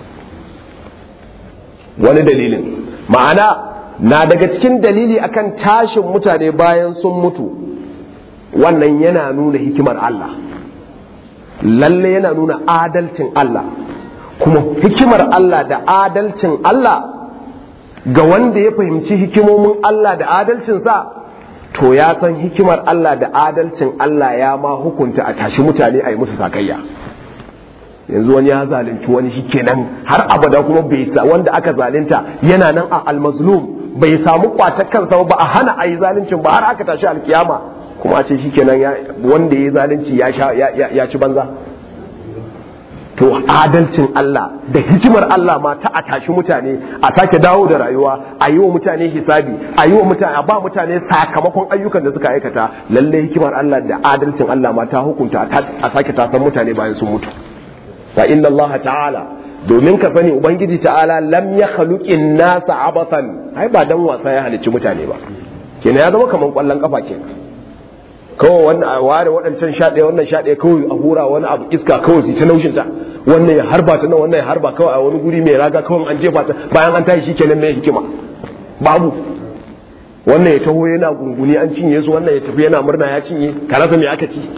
wani dalilin ma'ana na daga cikin dalili akan tashin mutane bayan sun mutu wannan yana nuna hikimar Allah lalle yana nuna adalcin Allah kuma hikimar Allah da adalcin Allah ga wanda ya fahimci hikimomin Allah da adalcinsa to ya san hikimar Allah da adalcin Allah ya ma hukunta a tashi mutane a yi musu sakayya yanzu wani ya zalunci wani shi kenan har abada kuma bai sa wanda aka zalunta yana nan a almazlum bai samu kwatar kansa ba a hana a yi zaluncin ba har aka tashi alkiyama kuma a ce shi kenan wanda ya yi zalunci ya ci banza to adalcin Allah da hikimar Allah ma ta a tashi mutane a sake dawo da rayuwa a yi wa mutane hisabi a yi wa mutane a ba mutane sakamakon ayyukan da suka aikata lalle hikimar Allah da adalcin Allah ma ta hukunta a sake tasan mutane bayan sun mutu fa inna Allah ta'ala domin ka sani ubangiji ta'ala lam ya khaluqin nasa abathan ai ba dan wasa ya halicci mutane ba kenan ya zama kaman kwallon kafa kenan kawai wannan a ware waɗancan sha ɗaya wannan sha ɗaya kawai a hura wani abu iska kawai su ta naushin ta wannan ya harba ta nan wannan ya harba kawai a wani guri mai raga kawai an jefa ta bayan an tashi shikenan mai hikima babu wannan ya taho yana gunguni an cinye su wannan ya tafi yana murna ya cinye ka rasa me aka ci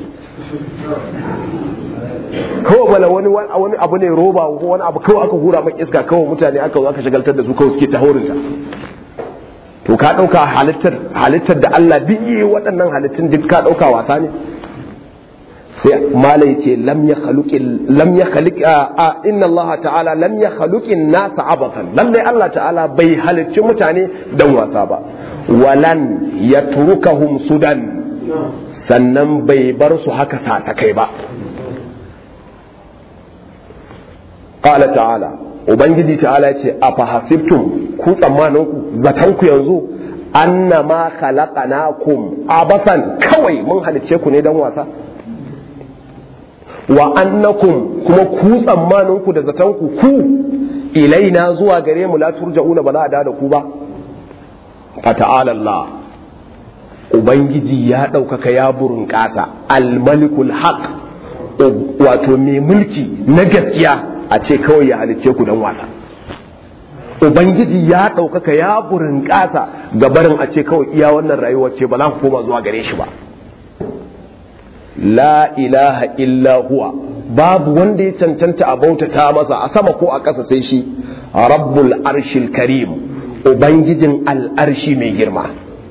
kawai bala wani wani abu ne roba ko wani abu kawai aka hura mai iska kawai mutane aka zo aka shagaltar da su kawai suke ta horinta to ka ɗauka halittar halittar da Allah duk yi waɗannan halittun duk ka ɗauka wasa ne sai malai ce lam ya khaluqi lam ya khaliq a inna Allah ta'ala lam ya khaluqin nas abatan lalle Allah ta'ala bai halicci mutane dan wasa ba walan yatrukahum sudan sannan bai bar su haka sasakai ba qala ta'ala ubangiji ta'ala ce a fahasibtum ku tsammanin ku zatan ku yanzu annama khalaqnakum abasan kawai mun halicce ku ne dan wasa wa annakum kuma ku tsammanin ku da zatan ku ku ilaina zuwa gare mu la turja'una ba za a da ku ba fata'ala Allah ubangiji ya ɗaukaka ya burin ƙasa almalikul haq wato mai mulki na gaskiya a ce kawai ya halicce ku dan wasa ubangiji ya ɗaukaka ya burin ƙasa ga barin a ce kawai iya wannan rayuwar ce ba za ku koma zuwa gare shi ba la ilaha illa huwa babu wanda ya cancanta a bautata masa a sama ko a ƙasa sai shi rabbul arshil karim ubangijin al'arshi mai girma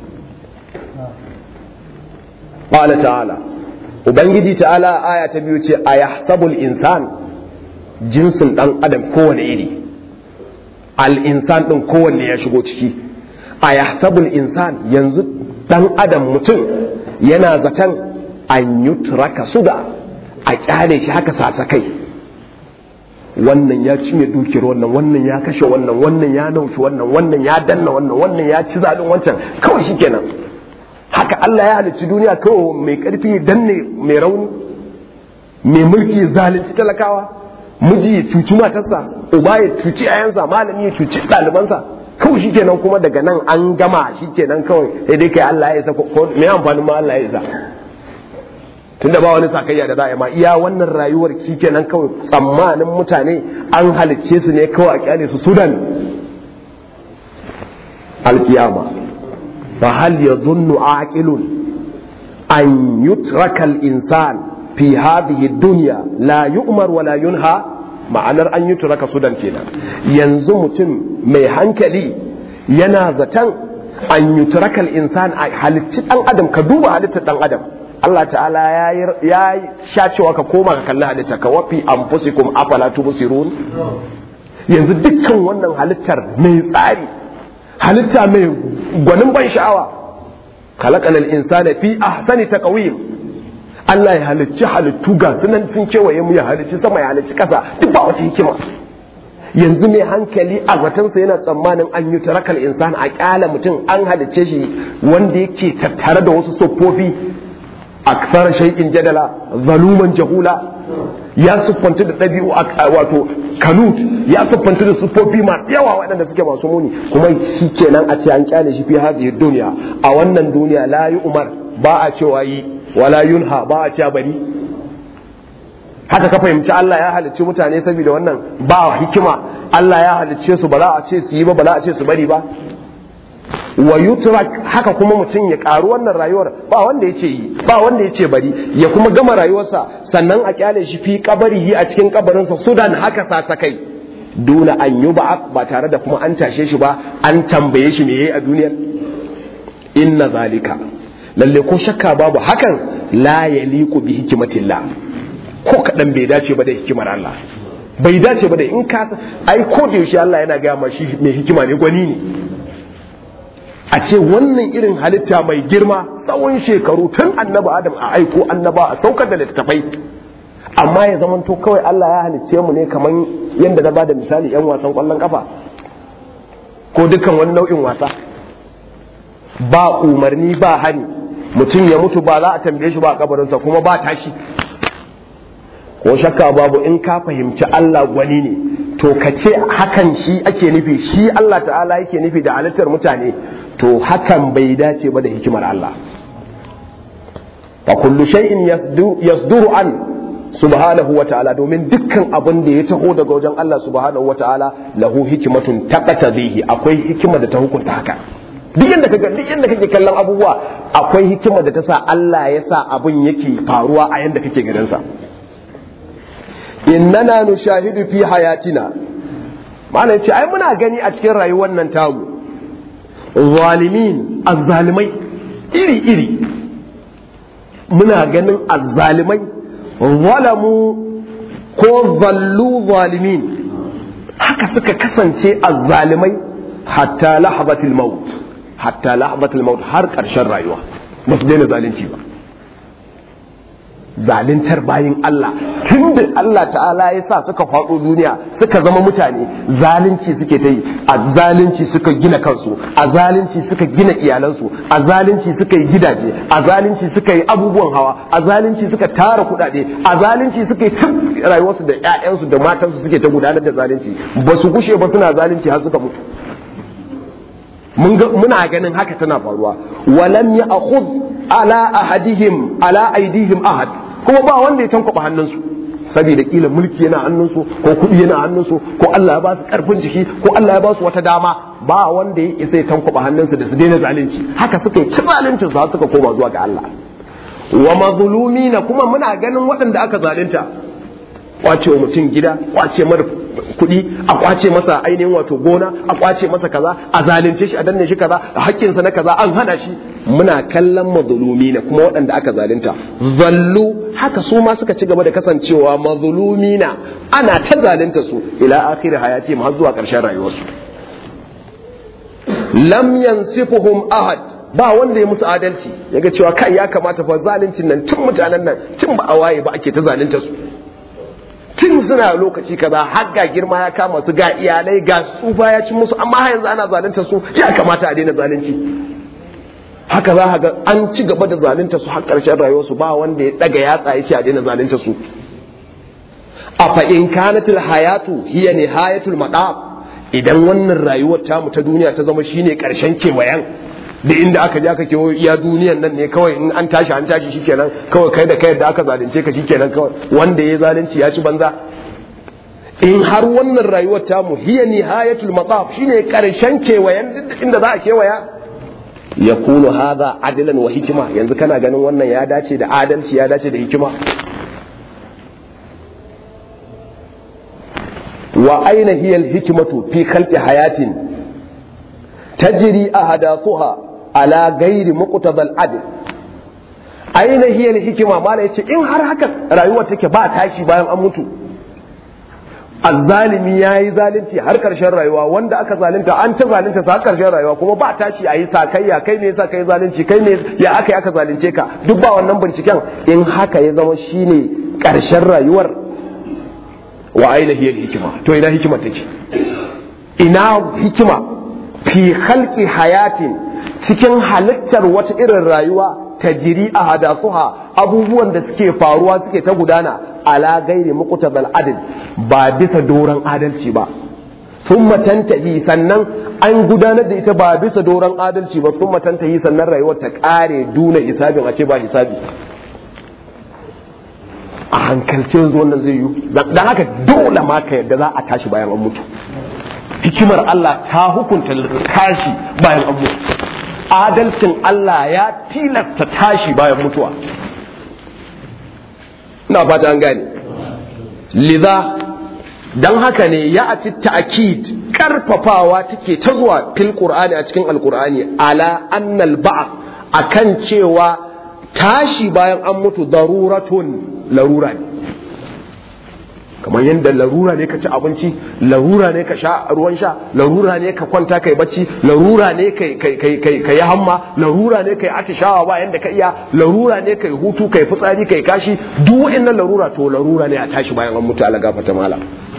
qala ta'ala ubangiji ta'ala aya ta biyu ce a yahsabul insan jinsin dan adam kowane iri al-insan din kowanne ya shigo ciki a yahsabul insan yanzu dan adam mutum yana zaton an yutraka suda a kyale shi haka sasakai wannan ya cinye dukiyar wannan wannan ya kashe wannan wannan ya naushi wannan wannan ya danna wannan wannan ya ci zalin wancan kawai shikenan haka Allah ya halicci duniya kawai mai karfi danne mai rauni mai mulki zalunci talakawa miji ya cuci matarsa uba ya cuci ayansa malami ya cuci ɗalibansa kawai shikenan kuma daga nan an gama shikenan kawai sai dai kai Allah ya isa ko me amfanin ma Allah ya isa tunda ba wani sakayya da za'a ma iya wannan rayuwar shikenan kawai tsammanin mutane an halicce su ne kawai a kyale su sudan alkiyama fa hal yadhunnu aqilun an yutraka al-insan fi hadhihi dunya la yu'mar wa la yunha ma'anar an yutraka sudan kenan yanzu mutum mai hankali yana zaton an yutraka al-insan a halicci dan adam ka duba halittar dan adam Allah ta'ala ya sha cewa ka koma ka kalli halitta ka wafi anfusikum afala tubsirun yanzu dukkan wannan halittar mai tsari halitta mai gwanin ban sha'awa khalaqal insana fi ahsani taqwim Allah ya halicci halittu ga sunan sun kewaye mu ya halicci sama ya halicci kasa duk ba wata hikima yanzu mai hankali a watansa yana tsammanin an yi tarakal insan a kyala mutum an halicce shi wanda yake tattare da wasu siffofi aksar shay'in jadala zaluman jahula ya siffanta da ɗabi'u wato kanut ya siffanta da siffofi masu yawa waɗanda suke masu muni kuma shi kenan a ce an kyale shi fi hadhihi duniya a wannan duniya la yi umar ba a cewa yi wala yunha ba a cewa bari haka ka fahimci Allah ya halicci mutane saboda wannan ba hikima Allah ya halicce su ba za a ce su yi ba ba za a ce su bari ba wa yutrak haka kuma mutum ya karu wannan rayuwar ba wanda ya ce yi ba wanda ya ce bari ya kuma gama rayuwarsa sannan a kyale shi fi kabarihi a cikin kabarinsa sudan haka sa kai duna an yi ba ba tare da kuma an tashe shi ba an tambaye shi me yayi a duniyar inna zalika lalle ko shakka babu hakan la yaliqu bi hikmatillah ko kadan bai dace ba da hikimar Allah bai dace ba da in ka ai ko da yaushe Allah yana ga ma shi mai hikima ne gwani ne a ce wannan irin halitta mai girma tsawon shekaru tun annaba adam a aiko annaba a saukar da littattafai amma ya zamanto kawai Allah ya halicce mu ne kamar yadda na bada misali yan wasan kwallon kafa ko dukkan wani nau'in wasa ba umarni ba hani mutum ya mutu ba za a tambaye shi ba a kabarinsa kuma ba tashi ko shakka babu in ka fahimci Allah gwani ne to ka ce hakan shi ake nufi shi Allah ta'ala yake nufi da halittar mutane to hakan bai dace ba da hikimar Allah fa kullu shay'in yasduru an subhanahu wa ta'ala domin dukkan abin da ya taho daga wajen Allah subhanahu wa ta'ala lahu hikmatun taqtadihi akwai hikima da ta hukunta haka duk yanda kaga duk yanda kake kallon abubuwa akwai hikima da ta sa Allah ya sa abin yake faruwa a yanda kake ganin sa innana nushahidu fi hayatina ma'ana ce ai muna gani a cikin rayuwar nan tamu zalimin azzalimai iri iri muna ganin azzalimai zalamu ko zallu zalimin haka suka kasance azzalimai hatta lahzatil maut hatta lahzatil maut har karshen rayuwa ba su daina zalunci ba zaluntar bayin Allah tun da Allah ta'ala ya sa suka faɗo duniya suka zama mutane zalunci suke ta yi a zalunci suka gina kansu a zalunci suka gina iyalansu a zalunci suka yi gidaje a zalunci suka yi abubuwan hawa a zalunci suka tara kuɗaɗe a zalunci suka yi tun rayuwarsu da 'ya'yansu da matansu suke ta gudanar da zalunci ba su gushe ba suna zalunci har suka mutu muna ganin haka tana faruwa walam ya akhud ala ahadihim ala aidihim ahad kuma ba wanda ya tankwaba hannunsu saboda kila mulki yana hannunsu ko kuɗi yana hannunsu ko Allah ya ba su karfin jiki ko Allah ya ba su wata dama ba wanda ya isa ya tankwaba hannunsu da su daina zalunci haka suka yi ci zalunci su suka koma zuwa ga Allah wa mazlumina kuma muna ganin waɗanda aka zalunta kwace wa mutum gida kwace mara kuɗi a kwace masa ainihin wato gona a kwace masa kaza a zalunce shi a danne shi kaza a hakkinsa na kaza an hana shi muna kallon mazulumi na kuma waɗanda aka zalunta zallu haka su ma suka ci gaba da kasancewa mazulumi na ana ta zalunta su ila akhir hayati har zuwa ƙarshen rayuwarsu lam yansifuhum ahad ba wanda ya musu adalci yaga cewa kai ya kamata fa zaluncin nan tun mutanen nan tun ba a waye ba ake ta zalunta su tun suna lokaci kaza har ga girma ya kama su ga iyalai ga tsufa ya ci musu amma yanzu ana zalunta su ya kamata a daina zalunci haka za ga an ci gaba da zalunta su har ƙarshen rayuwarsu ba wanda ya daga yatsa ya ce a daina zalunta su a fa in kanatil hayatu hiya nihayatul madab idan wannan rayuwar tamu ta duniya ta zama shine karshen kewayen da inda aka je aka kewayo iya duniyan nan ne kawai in an tashi an tashi shikenan kawai kai da kai da aka zalunce ka shikenan kawai wanda ya zalunci ya ci banza in har wannan rayuwar tamu hiya nihayatul mataf shine karshen kewayen inda za a kewaya ya kunu hadha adlan wa hikima yanzu kana ganin wannan ya dace da adalci ya dace da hikima wa aina hiya al-hikmatu fi khalqi hayatin tajri ahadathuha ala ghairi muqtadal adl aina hiya al-hikma mala yace in har haka rayuwar take ba tashi bayan an mutu azzalimi ya yi zalunci har karshen rayuwa wanda aka zalunta an ci zalunta sa har karshen rayuwa kuma ba tashi a yi sakayya kai ne yasa kai zalunci kai ne ya aka yi aka zalunce ka duk ba wannan binciken in haka ya zama shine karshen rayuwar wa aina hiya hikima to ina hikima take ina hikima fi khalqi hayatin cikin halittar wata irin rayuwa tajiri a hadasuha abubuwan da suke faruwa suke ta gudana ala gairi muqtabal adl ba bisa doron adalci ba thumma tantahi sannan an gudanar da ita ba bisa doron adalci ba thumma tantahi sannan rayuwar ta kare duna hisabin a ce ba hisabi a hankalce yanzu wannan zai yi dan haka dole ma ka yadda za a tashi bayan an mutu hikimar Allah ta hukunta tashi bayan an mutu adalcin Allah ya tilasta tashi bayan mutuwa ina fata an gane liza dan haka ne ya ati ta'kid karfafawa take ta zuwa fil qur'ani a cikin alqur'ani ala annal ba'th akan cewa tashi bayan an mutu daruratun larura ne kamar yadda larura ne ka ci abinci larura ne ka sha ruwan sha larura ne ka kwanta kai bacci larura ne ka yi hamma larura ne ka yi atishawa ba yadda ka iya larura ne ka yi hutu ka yi fitsari ka yi kashi duk wa'annan larura to larura ne a tashi bayan an mutu ala gafata mala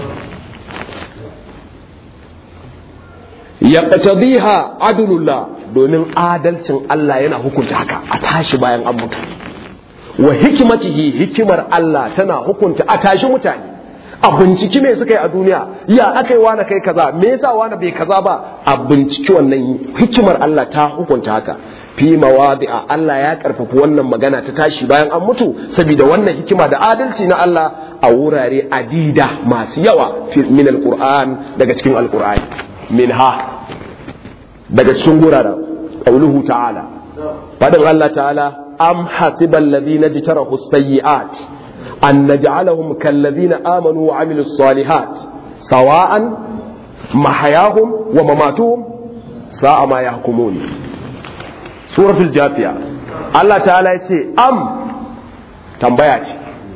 ya qatadiha adlullah domin adalcin Allah yana hukunta haka a tashi bayan an mutu wa hikimatihi hikimar Allah tana hukunta a tashi mutane a binciki me suka yi a duniya ya aka yi wani kai kaza me yasa wani bai kaza ba a binciki wannan hikimar Allah ta hukunta haka fi mawadi'a Allah ya karfafa wannan magana ta tashi bayan an mutu saboda wannan hikima da adalci na Allah a wurare adida masu yawa min alquran daga cikin alqur'ani minha daga cikin guraren qauluhu ta'ala fadin Allah ta'ala am hasibal ladina jitarahu sayyi'at أن نجعلهم كالذين آمنوا وعملوا الصالحات سواء محياهم ومماتهم ساء ما يحكمون سورة الجاثية الله تعالى يقول أم تنبيات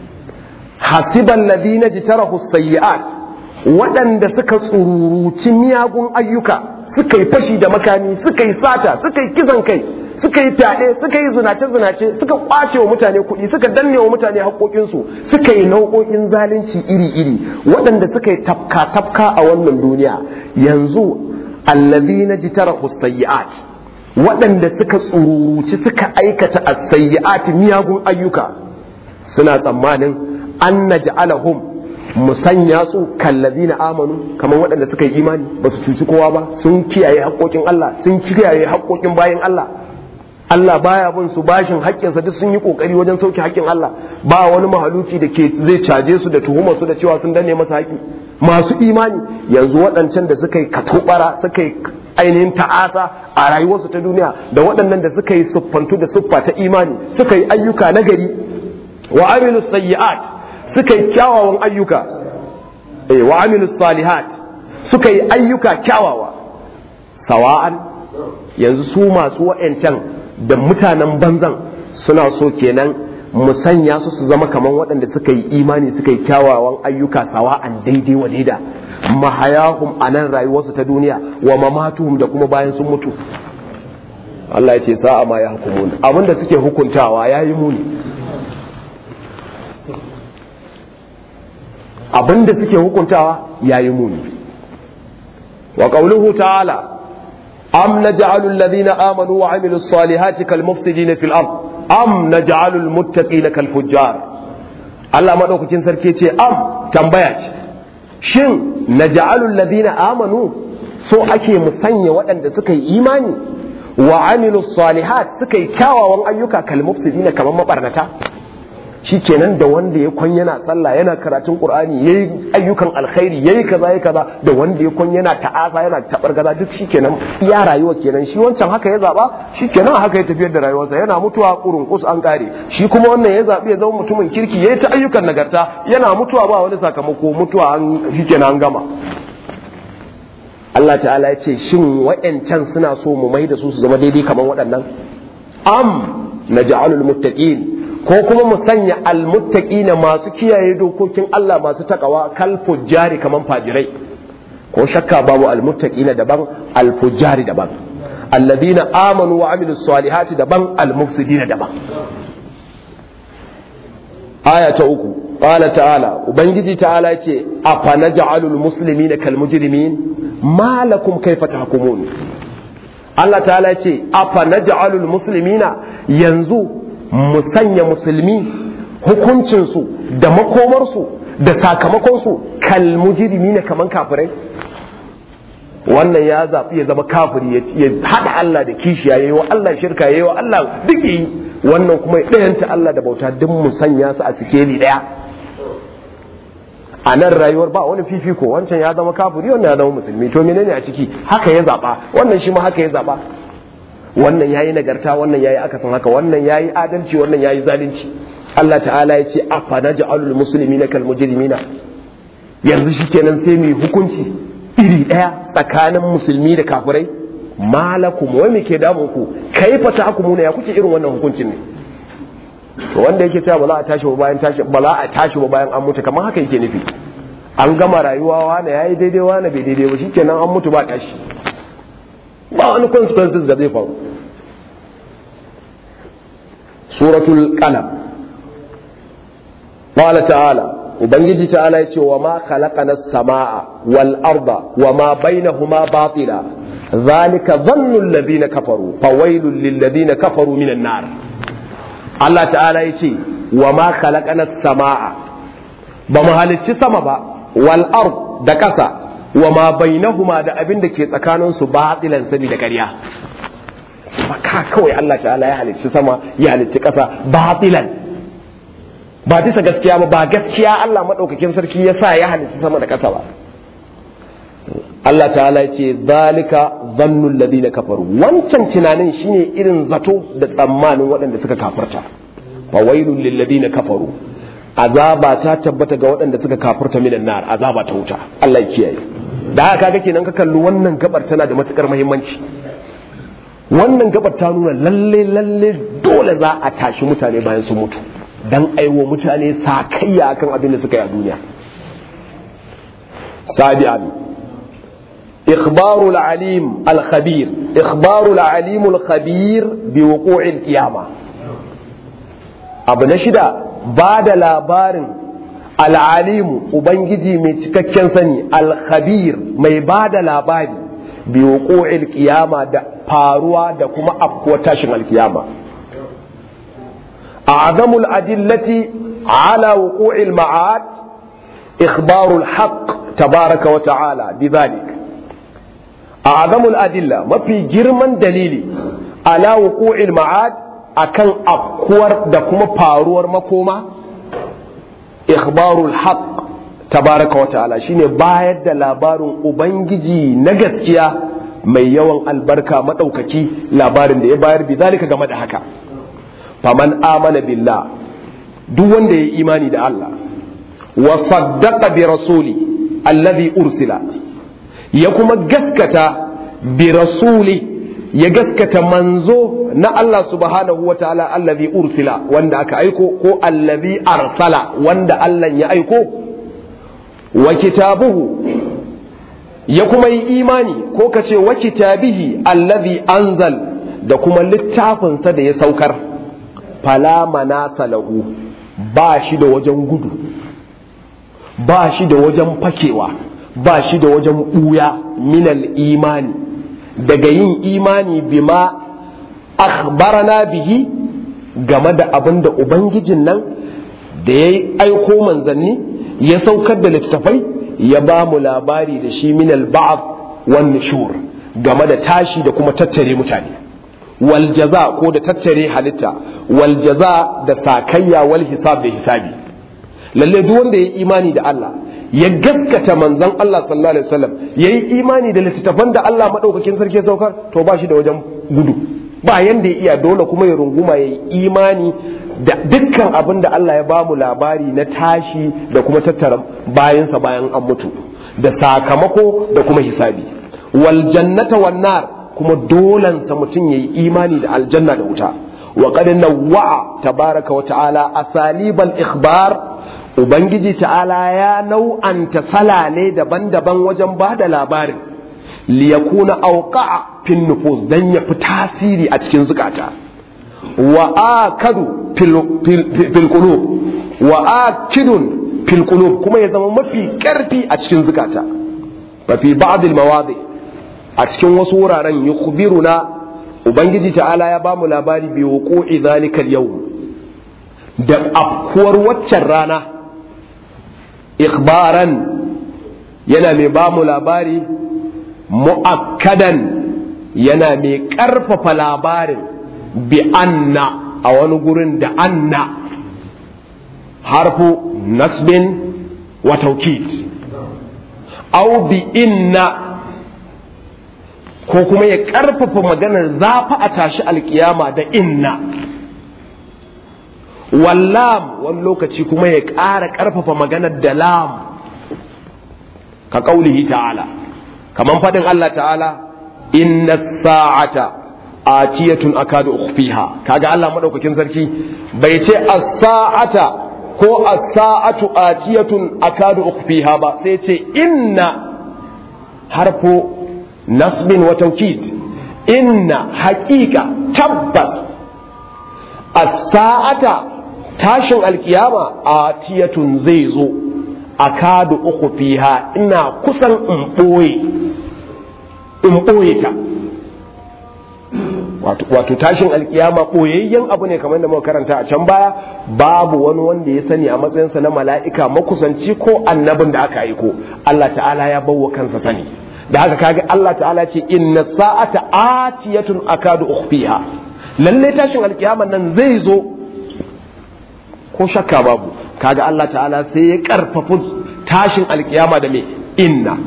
حسب الذين اجترحوا السيئات waɗanda suka tsururuci miyagun ayyuka suka yi fashi da makami suka yi sata suka yi kisan kai suka yi fyaɗe suka yi zinace-zinace suka ƙwace wa mutane kuɗi suka danne wa mutane haƙoƙinsu suka yi nau'o'in zalunci iri-iri waɗanda suka yi tafka-tafka a wannan duniya yanzu allazi na ji tara sayyi'at waɗanda suka tsururuci suka aikata a sayyi'at miyagun ayyuka suna tsammanin an na ja'alahum mu sanya su kallazi na amanu kamar waɗanda suka yi imani ba su cuci kowa ba sun kiyaye haƙoƙin Allah sun kiyaye haƙoƙin bayan Allah Allah baya bin su bashin haƙƙinsa duk sun yi ƙoƙari wajen sauke haƙƙin Allah ba wani mahaluki da ke zai caje su da tuhumar su da cewa sun danne masa haƙƙi masu imani yanzu waɗancan da suka yi katobara suka yi ainihin ta'asa a rayuwarsu ta duniya da waɗannan da suka yi siffantu da siffa ta imani suka yi ayyuka na gari wa amilu sayyi'at suka yi kyawawan ayyuka eh wa amilu salihat suka yi ayyuka kyawawa sawa'an yanzu su masu wa'ancan da mutanen banzan suna so kenan mu sanya su su zama kamar waɗanda suka yi imani suka yi kyawawan ayyuka sawa'an daidai wa daida mahayahum a nan rayuwarsu ta duniya wa mamatuhum da kuma bayan sun mutu Allah ya ce sa'a ma ya hukumun abinda suke hukuntawa ya yi muni abinda suke hukuntawa ya yi muni wa qawluhu ta'ala أم نجعل الذين آمنوا وعملوا الصالحات كالمفسدين في الأرض أم نجعل المتقين كالفجار Allah maɗaukakin sarki ce am tambaya ce shin naj'alul ladina amanu so ake musanya waɗanda suka yi imani wa amilu salihat suka yi kyawawan ayyuka kal mufsidina kamar mabarnata shikenan da wanda ya kwan yana sallah yana karatun qur'ani yayi ayyukan alkhairi yayi kaza yayi kaza da wanda ya kwan yana ta'asa yana tabar gaza duk shikenan iya rayuwa kenan shi wancan haka ya zaba shikenan haka ya tafiyar da rayuwarsa yana mutuwa kurun kus an kare shi kuma wannan ya zabi ya zama mutumin kirki yayi ta ayyukan nagarta yana mutuwa ba wani sakamako mutuwa an shikenan an gama Allah ta'ala ya ce shin wa'yancan suna so mu mai da su su zama daidai kamar waɗannan am naj'alul muttaqin ko kuma mu sanya almuttaqina masu kiyaye dokokin Allah masu takawa kal fujjari kaman fajirai ko shakka babu almuttaqina daban alfujjari daban alladhina amanu wa amilus salihati daban almufsidina daban aya ta uku qala ta'ala ubangiji ta'ala yace afana ja'alul muslimina kal mujrimin ma lakum kayfa tahkumun Allah ta'ala yace afana ja'alul muslimina yanzu mu sanya musulmi hukuncinsu da makomarsu da sakamakonsu kal mujrimina kaman kafirai wannan ya zaɓi ya zama kafiri ya haɗa Allah da kishiya ya yi wa Allah shirka ya yi wa Allah duk yi wannan kuma ɗayanta Allah da bauta duk mu sanya su a sikeli ɗaya a nan rayuwar ba wani fifiko wancan ya zama kafiri wannan ya zama musulmi to menene a ciki haka ya zaɓa wannan shi ma haka ya zaɓa wannan yayi nagarta wannan yayi akasin haka wannan yayi adalci wannan yayi zalunci Allah ta'ala ya ce afa naj'alul muslimina kal mujrimina yanzu shikenan sai mu hukunci iri daya tsakanin musulmi da kafirai malakum wai me ke damun ku kaifa tahkumuna ya kuke irin wannan hukuncin ne to wanda yake cewa ba za a tashi ba bayan tashi ba za a tashi ba bayan an mutu kamar haka yake nufi an gama rayuwa wani yayi daidai wani bai daidai ba shikenan an mutu ba tashi ba wani consequences da zai faru suratul qalam qala ta'ala ubangiji ta'ala yace wa ma khalaqana as-samaa wal arda wa ma bainahuma batila zalika dhannu alladhina kafaru fawailul lil ladina kafaru minan nar Allah ta'ala yace wa ma khalaqana as-samaa ba mu halicci sama ba wal ard da kasa wa ma bainahuma da abin da ke tsakaninsu batilan sabi da ƙarya ka kawai Allah ta'ala ya halicci sama ya halicci ƙasa batilan ba bisa gaskiya ba ba gaskiya Allah maɗaukakin sarki ya sa ya halicci sama da ƙasa ba Allah ta'ala ya ce zalika zannul ladina kafaru wancan tunanin shine irin zato da tsammanin waɗanda suka kafarta fa wailul lil ladina kafaru azaba ta tabbata ga waɗanda suka kafurta minan nar azaba ta wuta Allah ya kiyaye da haka kaga kenan ka kalli wannan gabar tana da matukar muhimmanci wannan gabar ta nuna lalle lalle dole za a tashi mutane bayan sun mutu dan aiwo mutane sakayya akan abin da suka yi a duniya sabi'an إخبار العليم الخبير إخبار العليم الخبير بوقوع القيامة أبو نشدة بعد لابارن al'alimu ubangiji mai cikakken sani alkhabir mai ba da labari bi wuqu'il qiyama da faruwa da kuma afkuwar tashin alkiyama a'zamul adillati ala wuqu'il ma'ad ikhbarul haqq tabaraka wa ta'ala bidhalik a'zamul adilla mafi girman dalili ala wuqu'il ma'ad akan afkuwar da kuma faruwar makoma ikhbarul haq tabaraka wa ta'ala shine bayar da labarin ubangiji na gaskiya mai yawan albarka madaukaki labarin da ya bayar bi zalika game da haka faman amana billah duk wanda ya imani da Allah wa saddaqa bi rasuli alladhi ursila ya kuma gaskata bi rasuli ya gaskata manzo na Allah subhanahu wa ta'ala allazi ursila wanda aka aiko ko allazi arsala wanda Allah ya aiko wa kitabuhu ya kuma yi imani ko ka ce wa kitabihi allazi anzal da kuma littafinsa da ya saukar fala manasa lahu ba shi da wajen gudu ba shi da wajen fakewa ba shi da wajen ɓuya minal imani daga yin imani bima akhbarana bihi game da abin da ubangijin nan da ya aiko manzanni ya saukar da littattafai ya ba mu labari da shi min al-ba'd wan nushur game da tashi da kuma tattare mutane wal jaza ko da tattare halitta wal jaza da sakayya wal hisab da hisabi lalle duk wanda ya imani da Allah ya gaskata manzon Allah sallallahu alaihi wasallam yayi imani da littattafan da Allah madaukakin sarki saukar to ba shi da wajen gudu ba yanda ya iya dole kuma ya runguma yayi imani da dukkan abin da Allah ya bamu labari na tashi da kuma tattara bayansa bayan an mutu da sakamako da kuma hisabi wal jannata wan nar kuma dolansa mutum yayi imani da aljanna da wuta wa qad nawwa'a tabaraka wa ta'ala asalibal ikhbar ubangiji ta'ala ya nau'anta salale daban-daban wajen ba da labarin liyakuna auqa'a fin nufus dan ya fi tasiri a cikin zukata wa akadu fil qulub wa akidun fil qulub kuma ya zama mafi karfi a cikin zukata fa fi ba'd al mawadi a cikin wasu wuraren yukhbiruna ubangiji ta'ala ya bamu labari bi wuqu'i zalika al yawm da afkuwar waccan rana ikhbaran yana mai bamu labari mu'akkadan yana mai ƙarfafa labarin bi anna a wani gurin da anna harfu nasbin wa taukid au bi inna ko kuma ya ƙarfafa maganar zafi a tashi alkiyama da inna wallam wani lokaci kuma ya ƙara ƙarfafa maganar da lam ka ƙaulihi ta'ala kaman faɗin Allah ta'ala inna sa'ata atiyatun akadu ukhfiha kaga Allah madaukakin sarki bai ce as-sa'ata ko as-sa'atu atiyatun akadu ukhfiha ba sai ce inna harfu nasbin wa tawkid inna haqiqa tabbas as-sa'ata tashin alkiyama atiyatun zai zo akadu ukhfiha ina kusan in boye in ɓoye ta wato tashin alkiyama ɓoyayyen abu ne kamar da muka karanta a can baya babu wani wanda ya sani a matsayinsa na mala'ika makusanci ko annabin da aka aiko Allah ta'ala ya bawa kansa sani da haka kaga Allah ta'ala ce inna sa'ata atiyatun akadu ukhfiha lalle tashin alkiyama nan zai zo ko shakka babu kaga Allah ta'ala sai ya karfafa tashin alkiyama da me inna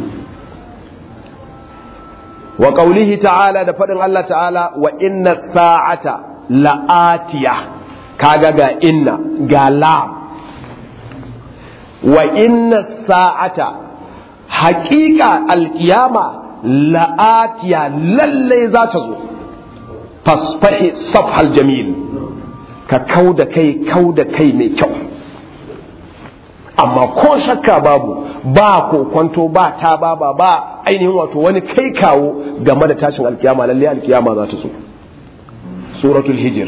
wa qaulihi ta'ala da faɗin Allah ta'ala wa inna sa'ata la'atiya kaga ga inna ga la wa inna sa'ata haƙiƙa alƙiyama la'atiya lalle za ta zo fasfahi safhal jamil ka kau da kai kau da kai mai kyau amma ko shakka babu ba ko kwanto ba ta ba ba ba ainihin wato wani kai kawo game da tashin alkiyama lalle alkiyama za ta zo suratul hijir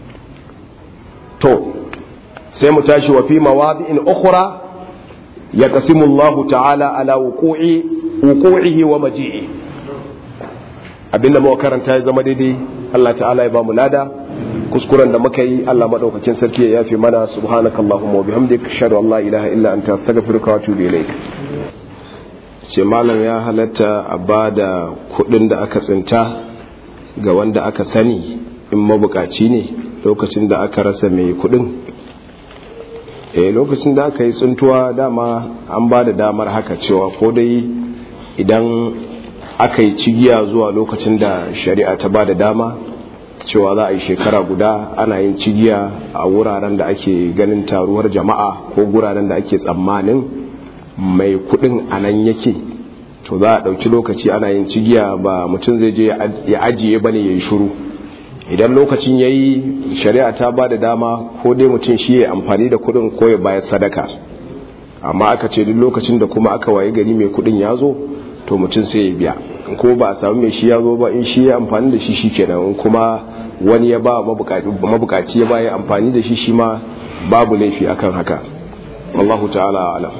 to sai mu tashi wa fi mawadi'in ukhra yaqsimu Allah ta'ala ala wuqu'i wuqu'ihi wa maji'i abinda muka karanta ya zama daidai Allah ta'ala ya ba mu lada kuskuren da muka yi Allah madaukakin sarki ya yafe mana subhanakallahumma wa bihamdik ashhadu an la ilaha illa anta astaghfiruka wa atubu ilaik ce malam ya halatta a ba da kudin da aka tsinta ga wanda aka sani in mabukaci ne lokacin da aka rasa mai kudin eh lokacin da aka yi tsuntuwa dama an ba da damar haka cewa ko dai idan aka yi cigiya zuwa lokacin da shari'a ta ba da dama cewa za a yi shekara guda ana yin cigiya a wuraren da ake ganin taruwar jama'a ko guraren da ake tsammanin mai kudin a nan yake to za a ɗauki lokaci ana yin cigiya ba mutum zai je ya ajiye ba ne ya yi shuru idan lokacin ya yi shari'a ta ba da dama ko dai mutum shi ya amfani da kudin ko ya bayar sadaka amma aka ce duk lokacin da kuma aka waye gari mai kudin ya zo to mutum sai ya biya ko ba a samu mai shi ya zo ba in shi ya amfani da shi shi kenan in kuma wani ya ba mabukaci ya ba ya amfani da shi shi ma babu laifi akan haka Allahu ta'ala alam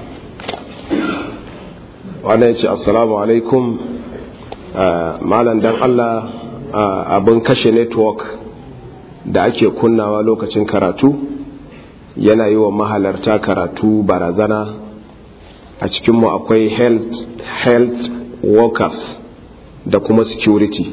wannan ya ce assalamu alaikum malam dan Allah abin kashe network da ake kunnawa lokacin karatu yana yi wa mahalarta karatu barazana a cikinmu akwai health, health workers da kuma security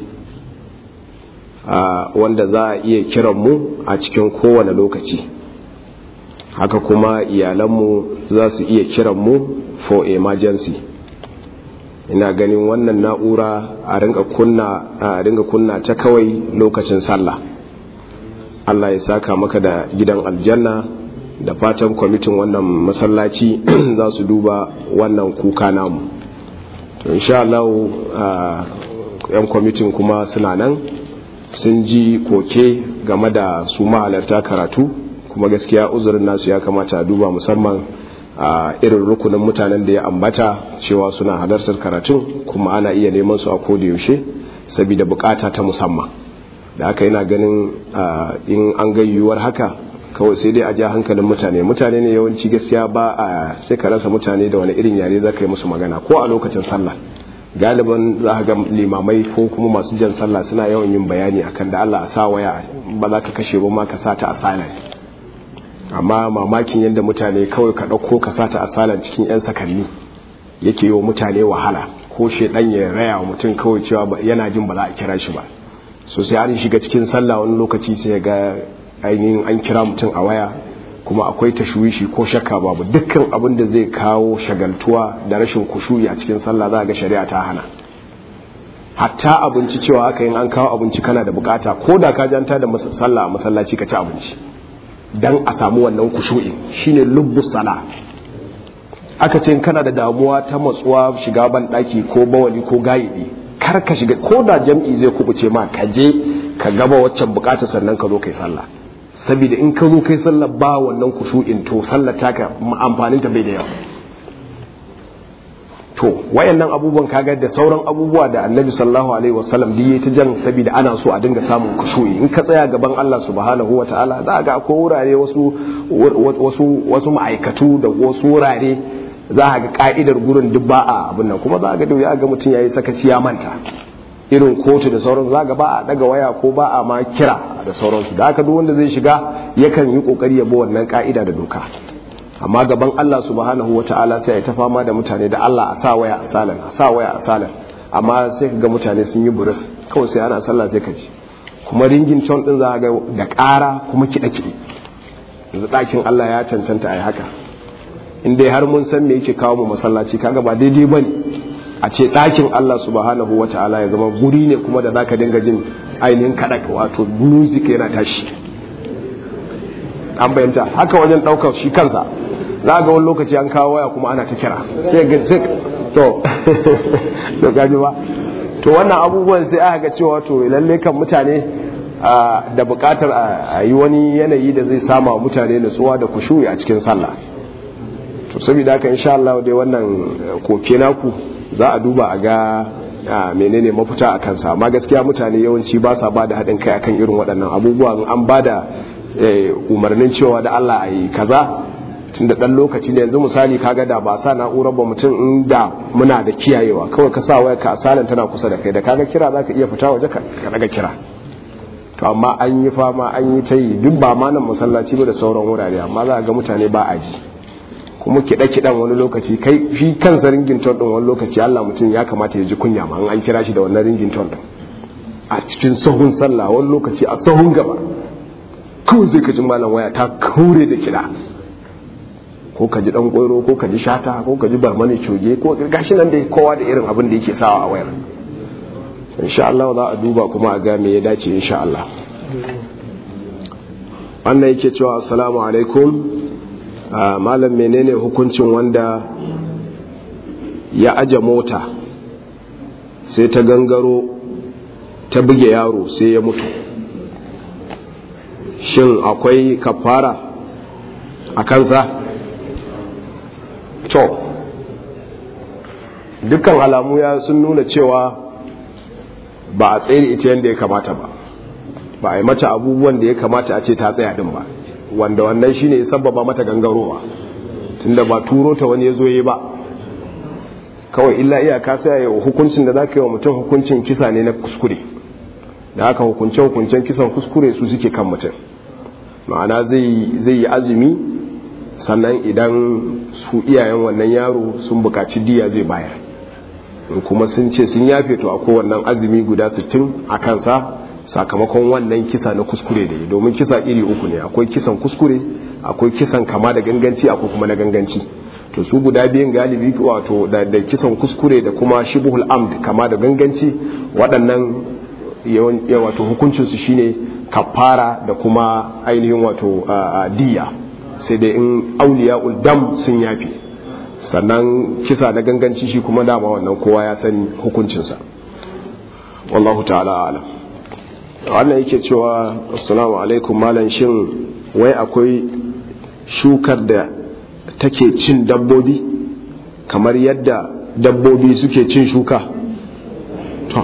uh, wanda za a iya kiranmu a cikin kowane lokaci haka kuma iyalanmu za su iya kiranmu for emergency ina ganin wannan na'ura a ringa kunna a ringa kunna ta kawai lokacin sallah Allah ya saka maka da gidan aljanna da fatan kwamitin wannan masallaci za su duba wannan kuka namu to insha Allah yan kwamitin kuma suna nan sun ji koke game da su mahalarta karatu kuma gaskiya uzurin nasu ya kamata a duba musamman a irin rukunin mutanen da ya ambata cewa suna halartar karatun kuma ana iya neman su a koda yaushe saboda bukata ta musamman da haka yana ganin in an gayyuwar haka kawai sai dai a ja hankalin mutane mutane ne yawanci gaskiya ba a sai ka rasa mutane da wani irin yare za ka yi musu magana ko a lokacin sallah galiban za ga limamai ko kuma masu jan sallah suna yawan yin bayani akan da Allah a sa waya ba za ka kashe ba ma ka sa ta a silent amma mamakin yadda mutane kawai ka ɗauko ka sa ta a silent cikin 'yan sakanni yake yi wa mutane wahala ko shedan ya raya wa mutum kawai cewa yana jin ba za a kira shi ba so sai an shiga cikin sallah wani lokaci sai ga ainihin an kira mutum a waya kuma akwai tashwishi ko shakka babu dukkan abin da zai kawo shagaltuwa da rashin kushuyi a cikin sallah za ga shari'a ta hana hatta abinci cewa aka yin an kawo abinci kana da bukata ko da ka janta da sallah a masallaci ka ci abinci dan a samu wannan kushu'in shine lubbus sala aka ce kana da damuwa ta matsuwa shiga ban daki ko bawali ko gayidi kar ka shiga ko da jam'i zai kubuce ma ka je ka gaba waccan bukata sannan ka zo kai sallah saboda in ka zo kai sallah ba wannan kushu'in to sallar taka amfanin ta bai da yawa to wayannan abubuwan kaga da sauran abubuwa da annabi sallallahu alaihi wasallam da yayi ta jan saboda ana so a dinga samun kushu'i in ka tsaya gaban Allah subhanahu wataala za ga akwai wurare wasu wasu wasu ma'aikatu da wasu wurare za a ga ka'idar gurin duk ba a abin nan kuma za ga da ya ga mutum yayi sakaci ya manta irin kotu da sauransu za ga ba a daga waya ko ba a ma kira da sauransu da haka duk wanda zai shiga yakan yi kokari ya bi wannan ka'ida da doka amma gaban Allah subhanahu wata'ala sai ya ta fama da mutane da Allah a sa waya a salan a sa waya a salan amma sai ga mutane sun yi buris kawai sai ana sallah sai ka ji kuma ringin ton din za ga da ƙara kuma kiɗa kiɗi yanzu ɗakin Allah ya cancanta a yi haka in dai har mun san me yake kawo mu masallaci kaga ba daidai ba ne a ce ɗakin Allah subhanahu wata'ala ya zama guri ne kuma da zaka dinga jin ainihin kaɗa wato music yana tashi an bayyanta haka wajen ɗaukar shi kansa za ga wani lokaci an kawo waya kuma ana ta kira sai ga sai to to gaji ba to wannan abubuwan sai aka ga cewa to lalle kan mutane da buƙatar a yi wani yanayi da zai sama wa mutane nutsuwa da kushuyi a cikin sallah to saboda haka insha Allah dai wannan koke naku za a duba a ga menene mafita a kansa amma gaskiya mutane yawanci ba sa ba da haɗin kai akan irin waɗannan abubuwan an ba da umarnin cewa da Allah a yi kaza tun da ɗan lokaci da yanzu misali kaga da ba sa na'urar ba mutum inda muna da kiyayewa kawai ka sa waya ka asalin tana kusa da kai da kaga kira za ka iya fita waje ka daga kira to amma an yi fama an yi ta yi duk ba ma nan masallaci ba da sauran wurare amma za a ga mutane ba a ji kuma kiɗe-kiɗen wani lokaci kai shi kansa ringin ton ɗin wani lokaci Allah mutum ya kamata ya ji kunya ma an kira shi da wannan ringin ton ɗin a cikin sahun sallah wani lokaci a sahun gaba kawai zai ka ji malam waya ta kaure da kiɗa ko ka ji ɗan ƙwairo ko ka ji shata ko ka ji barmani coge ko gashi nan dai kowa da irin abin da yake sawa a wayar insha Allah za a duba kuma a ga me ya dace insha Allah wannan yake cewa assalamu alaikum malam menene hukuncin wanda ya aje mota sai ta gangaro ta buge yaro sai ya mutu shin akwai kafara a kansa to dukkan alamu ya sun nuna cewa ba a tsaye ita yadda ya kamata ba ba a yi mata abubuwan da ya kamata a ce ta tsaya din ba wanda wannan shine ya sababa mata gangarowa tunda ba turo ta wani ya zo yi ba kawai illa iyaka sai ya hukuncin da za ka yi wa mutum hukuncin kisa ne na kuskure da haka hukunce hukuncen kisan kuskure su suke kan mutum ma'ana zai yi azumi sannan idan su iyayen wannan yaro sun bukaci diya zai bayar kuma sun ce sun yafe to akwai wannan azumi guda 60 a kansa sakamakon wannan kisa na kuskure da yi domin kisa iri uku ne akwai kisan kuskure akwai kisan kama da ganganci akwai kuma na ganganci to su guda biyan galibi wato da, da kisan kuskure da kuma shibuhul amd kama da ganganci waɗannan wato hukuncinsu shine kafara da kuma ainihin wato diya sai dai in auliya dam sun yafi sannan kisa na ganganci shi kuma dama wannan kowa ya sani hukuncinsa wallahu ta'ala alam wannan yake cewa assalamu alaikum malam shin wai akwai shukar da take cin dabbobi kamar yadda dabbobi suke cin shuka to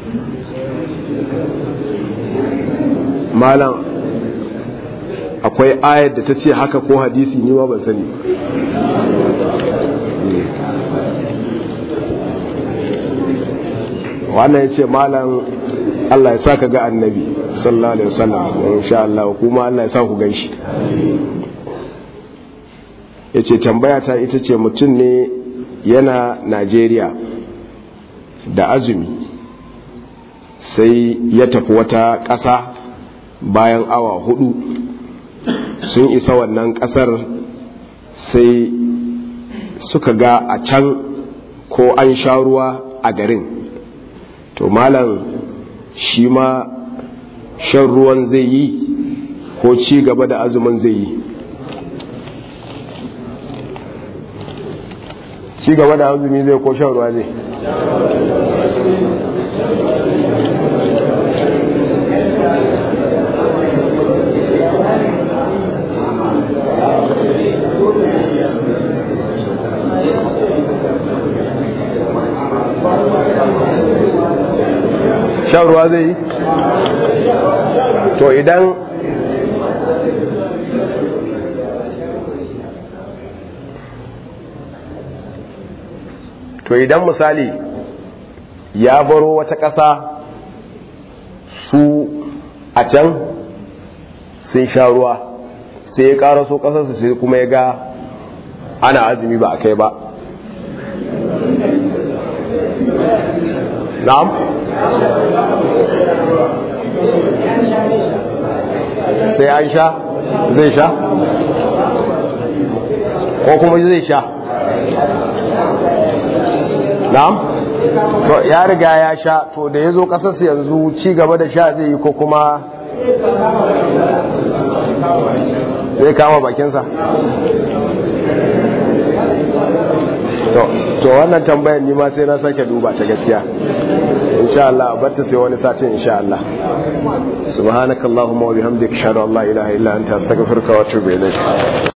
malam akwai ayar da ta ce haka ko hadisi ni ma ban sani wannan ya ce malam Allah ya sa ka ga annabi sallallahu alaihi wasallam insha Allah kuma Allah ya sa ku gan shi ya ce tambaya ta ita ce mutum ne yana Najeriya da azumi sai ya tafi wata ƙasa bayan awa hudu sun isa wannan ƙasar sai suka ga a can ko an sha ruwa a garin to malam shi ma shan ruwan zai yi ko ci gaba da azumin zai yi ci gaba da azumi zai ko shan ruwa zai shan ruwa zai yi to idan to idan misali ya baro wata ƙasa su a can sun sha ruwa sai ya ƙara so ƙasarsu sai kuma ya ga ana azumi ba a kai ba na'am sai an sha zai sha ko kuma zai sha na'am to ya riga ya sha to da ya zo kasarsa yanzu ci gaba da sha zai yi ko kuma zai kama bakinsa to wannan tambayar ni ma sai na sake duba ta gaskiya insha Allah batta sai wani satin insha Allah subhanakallahumma wa bihamdika ashhadu an la ilaha illa anta astaghfiruka wa atubu ilayk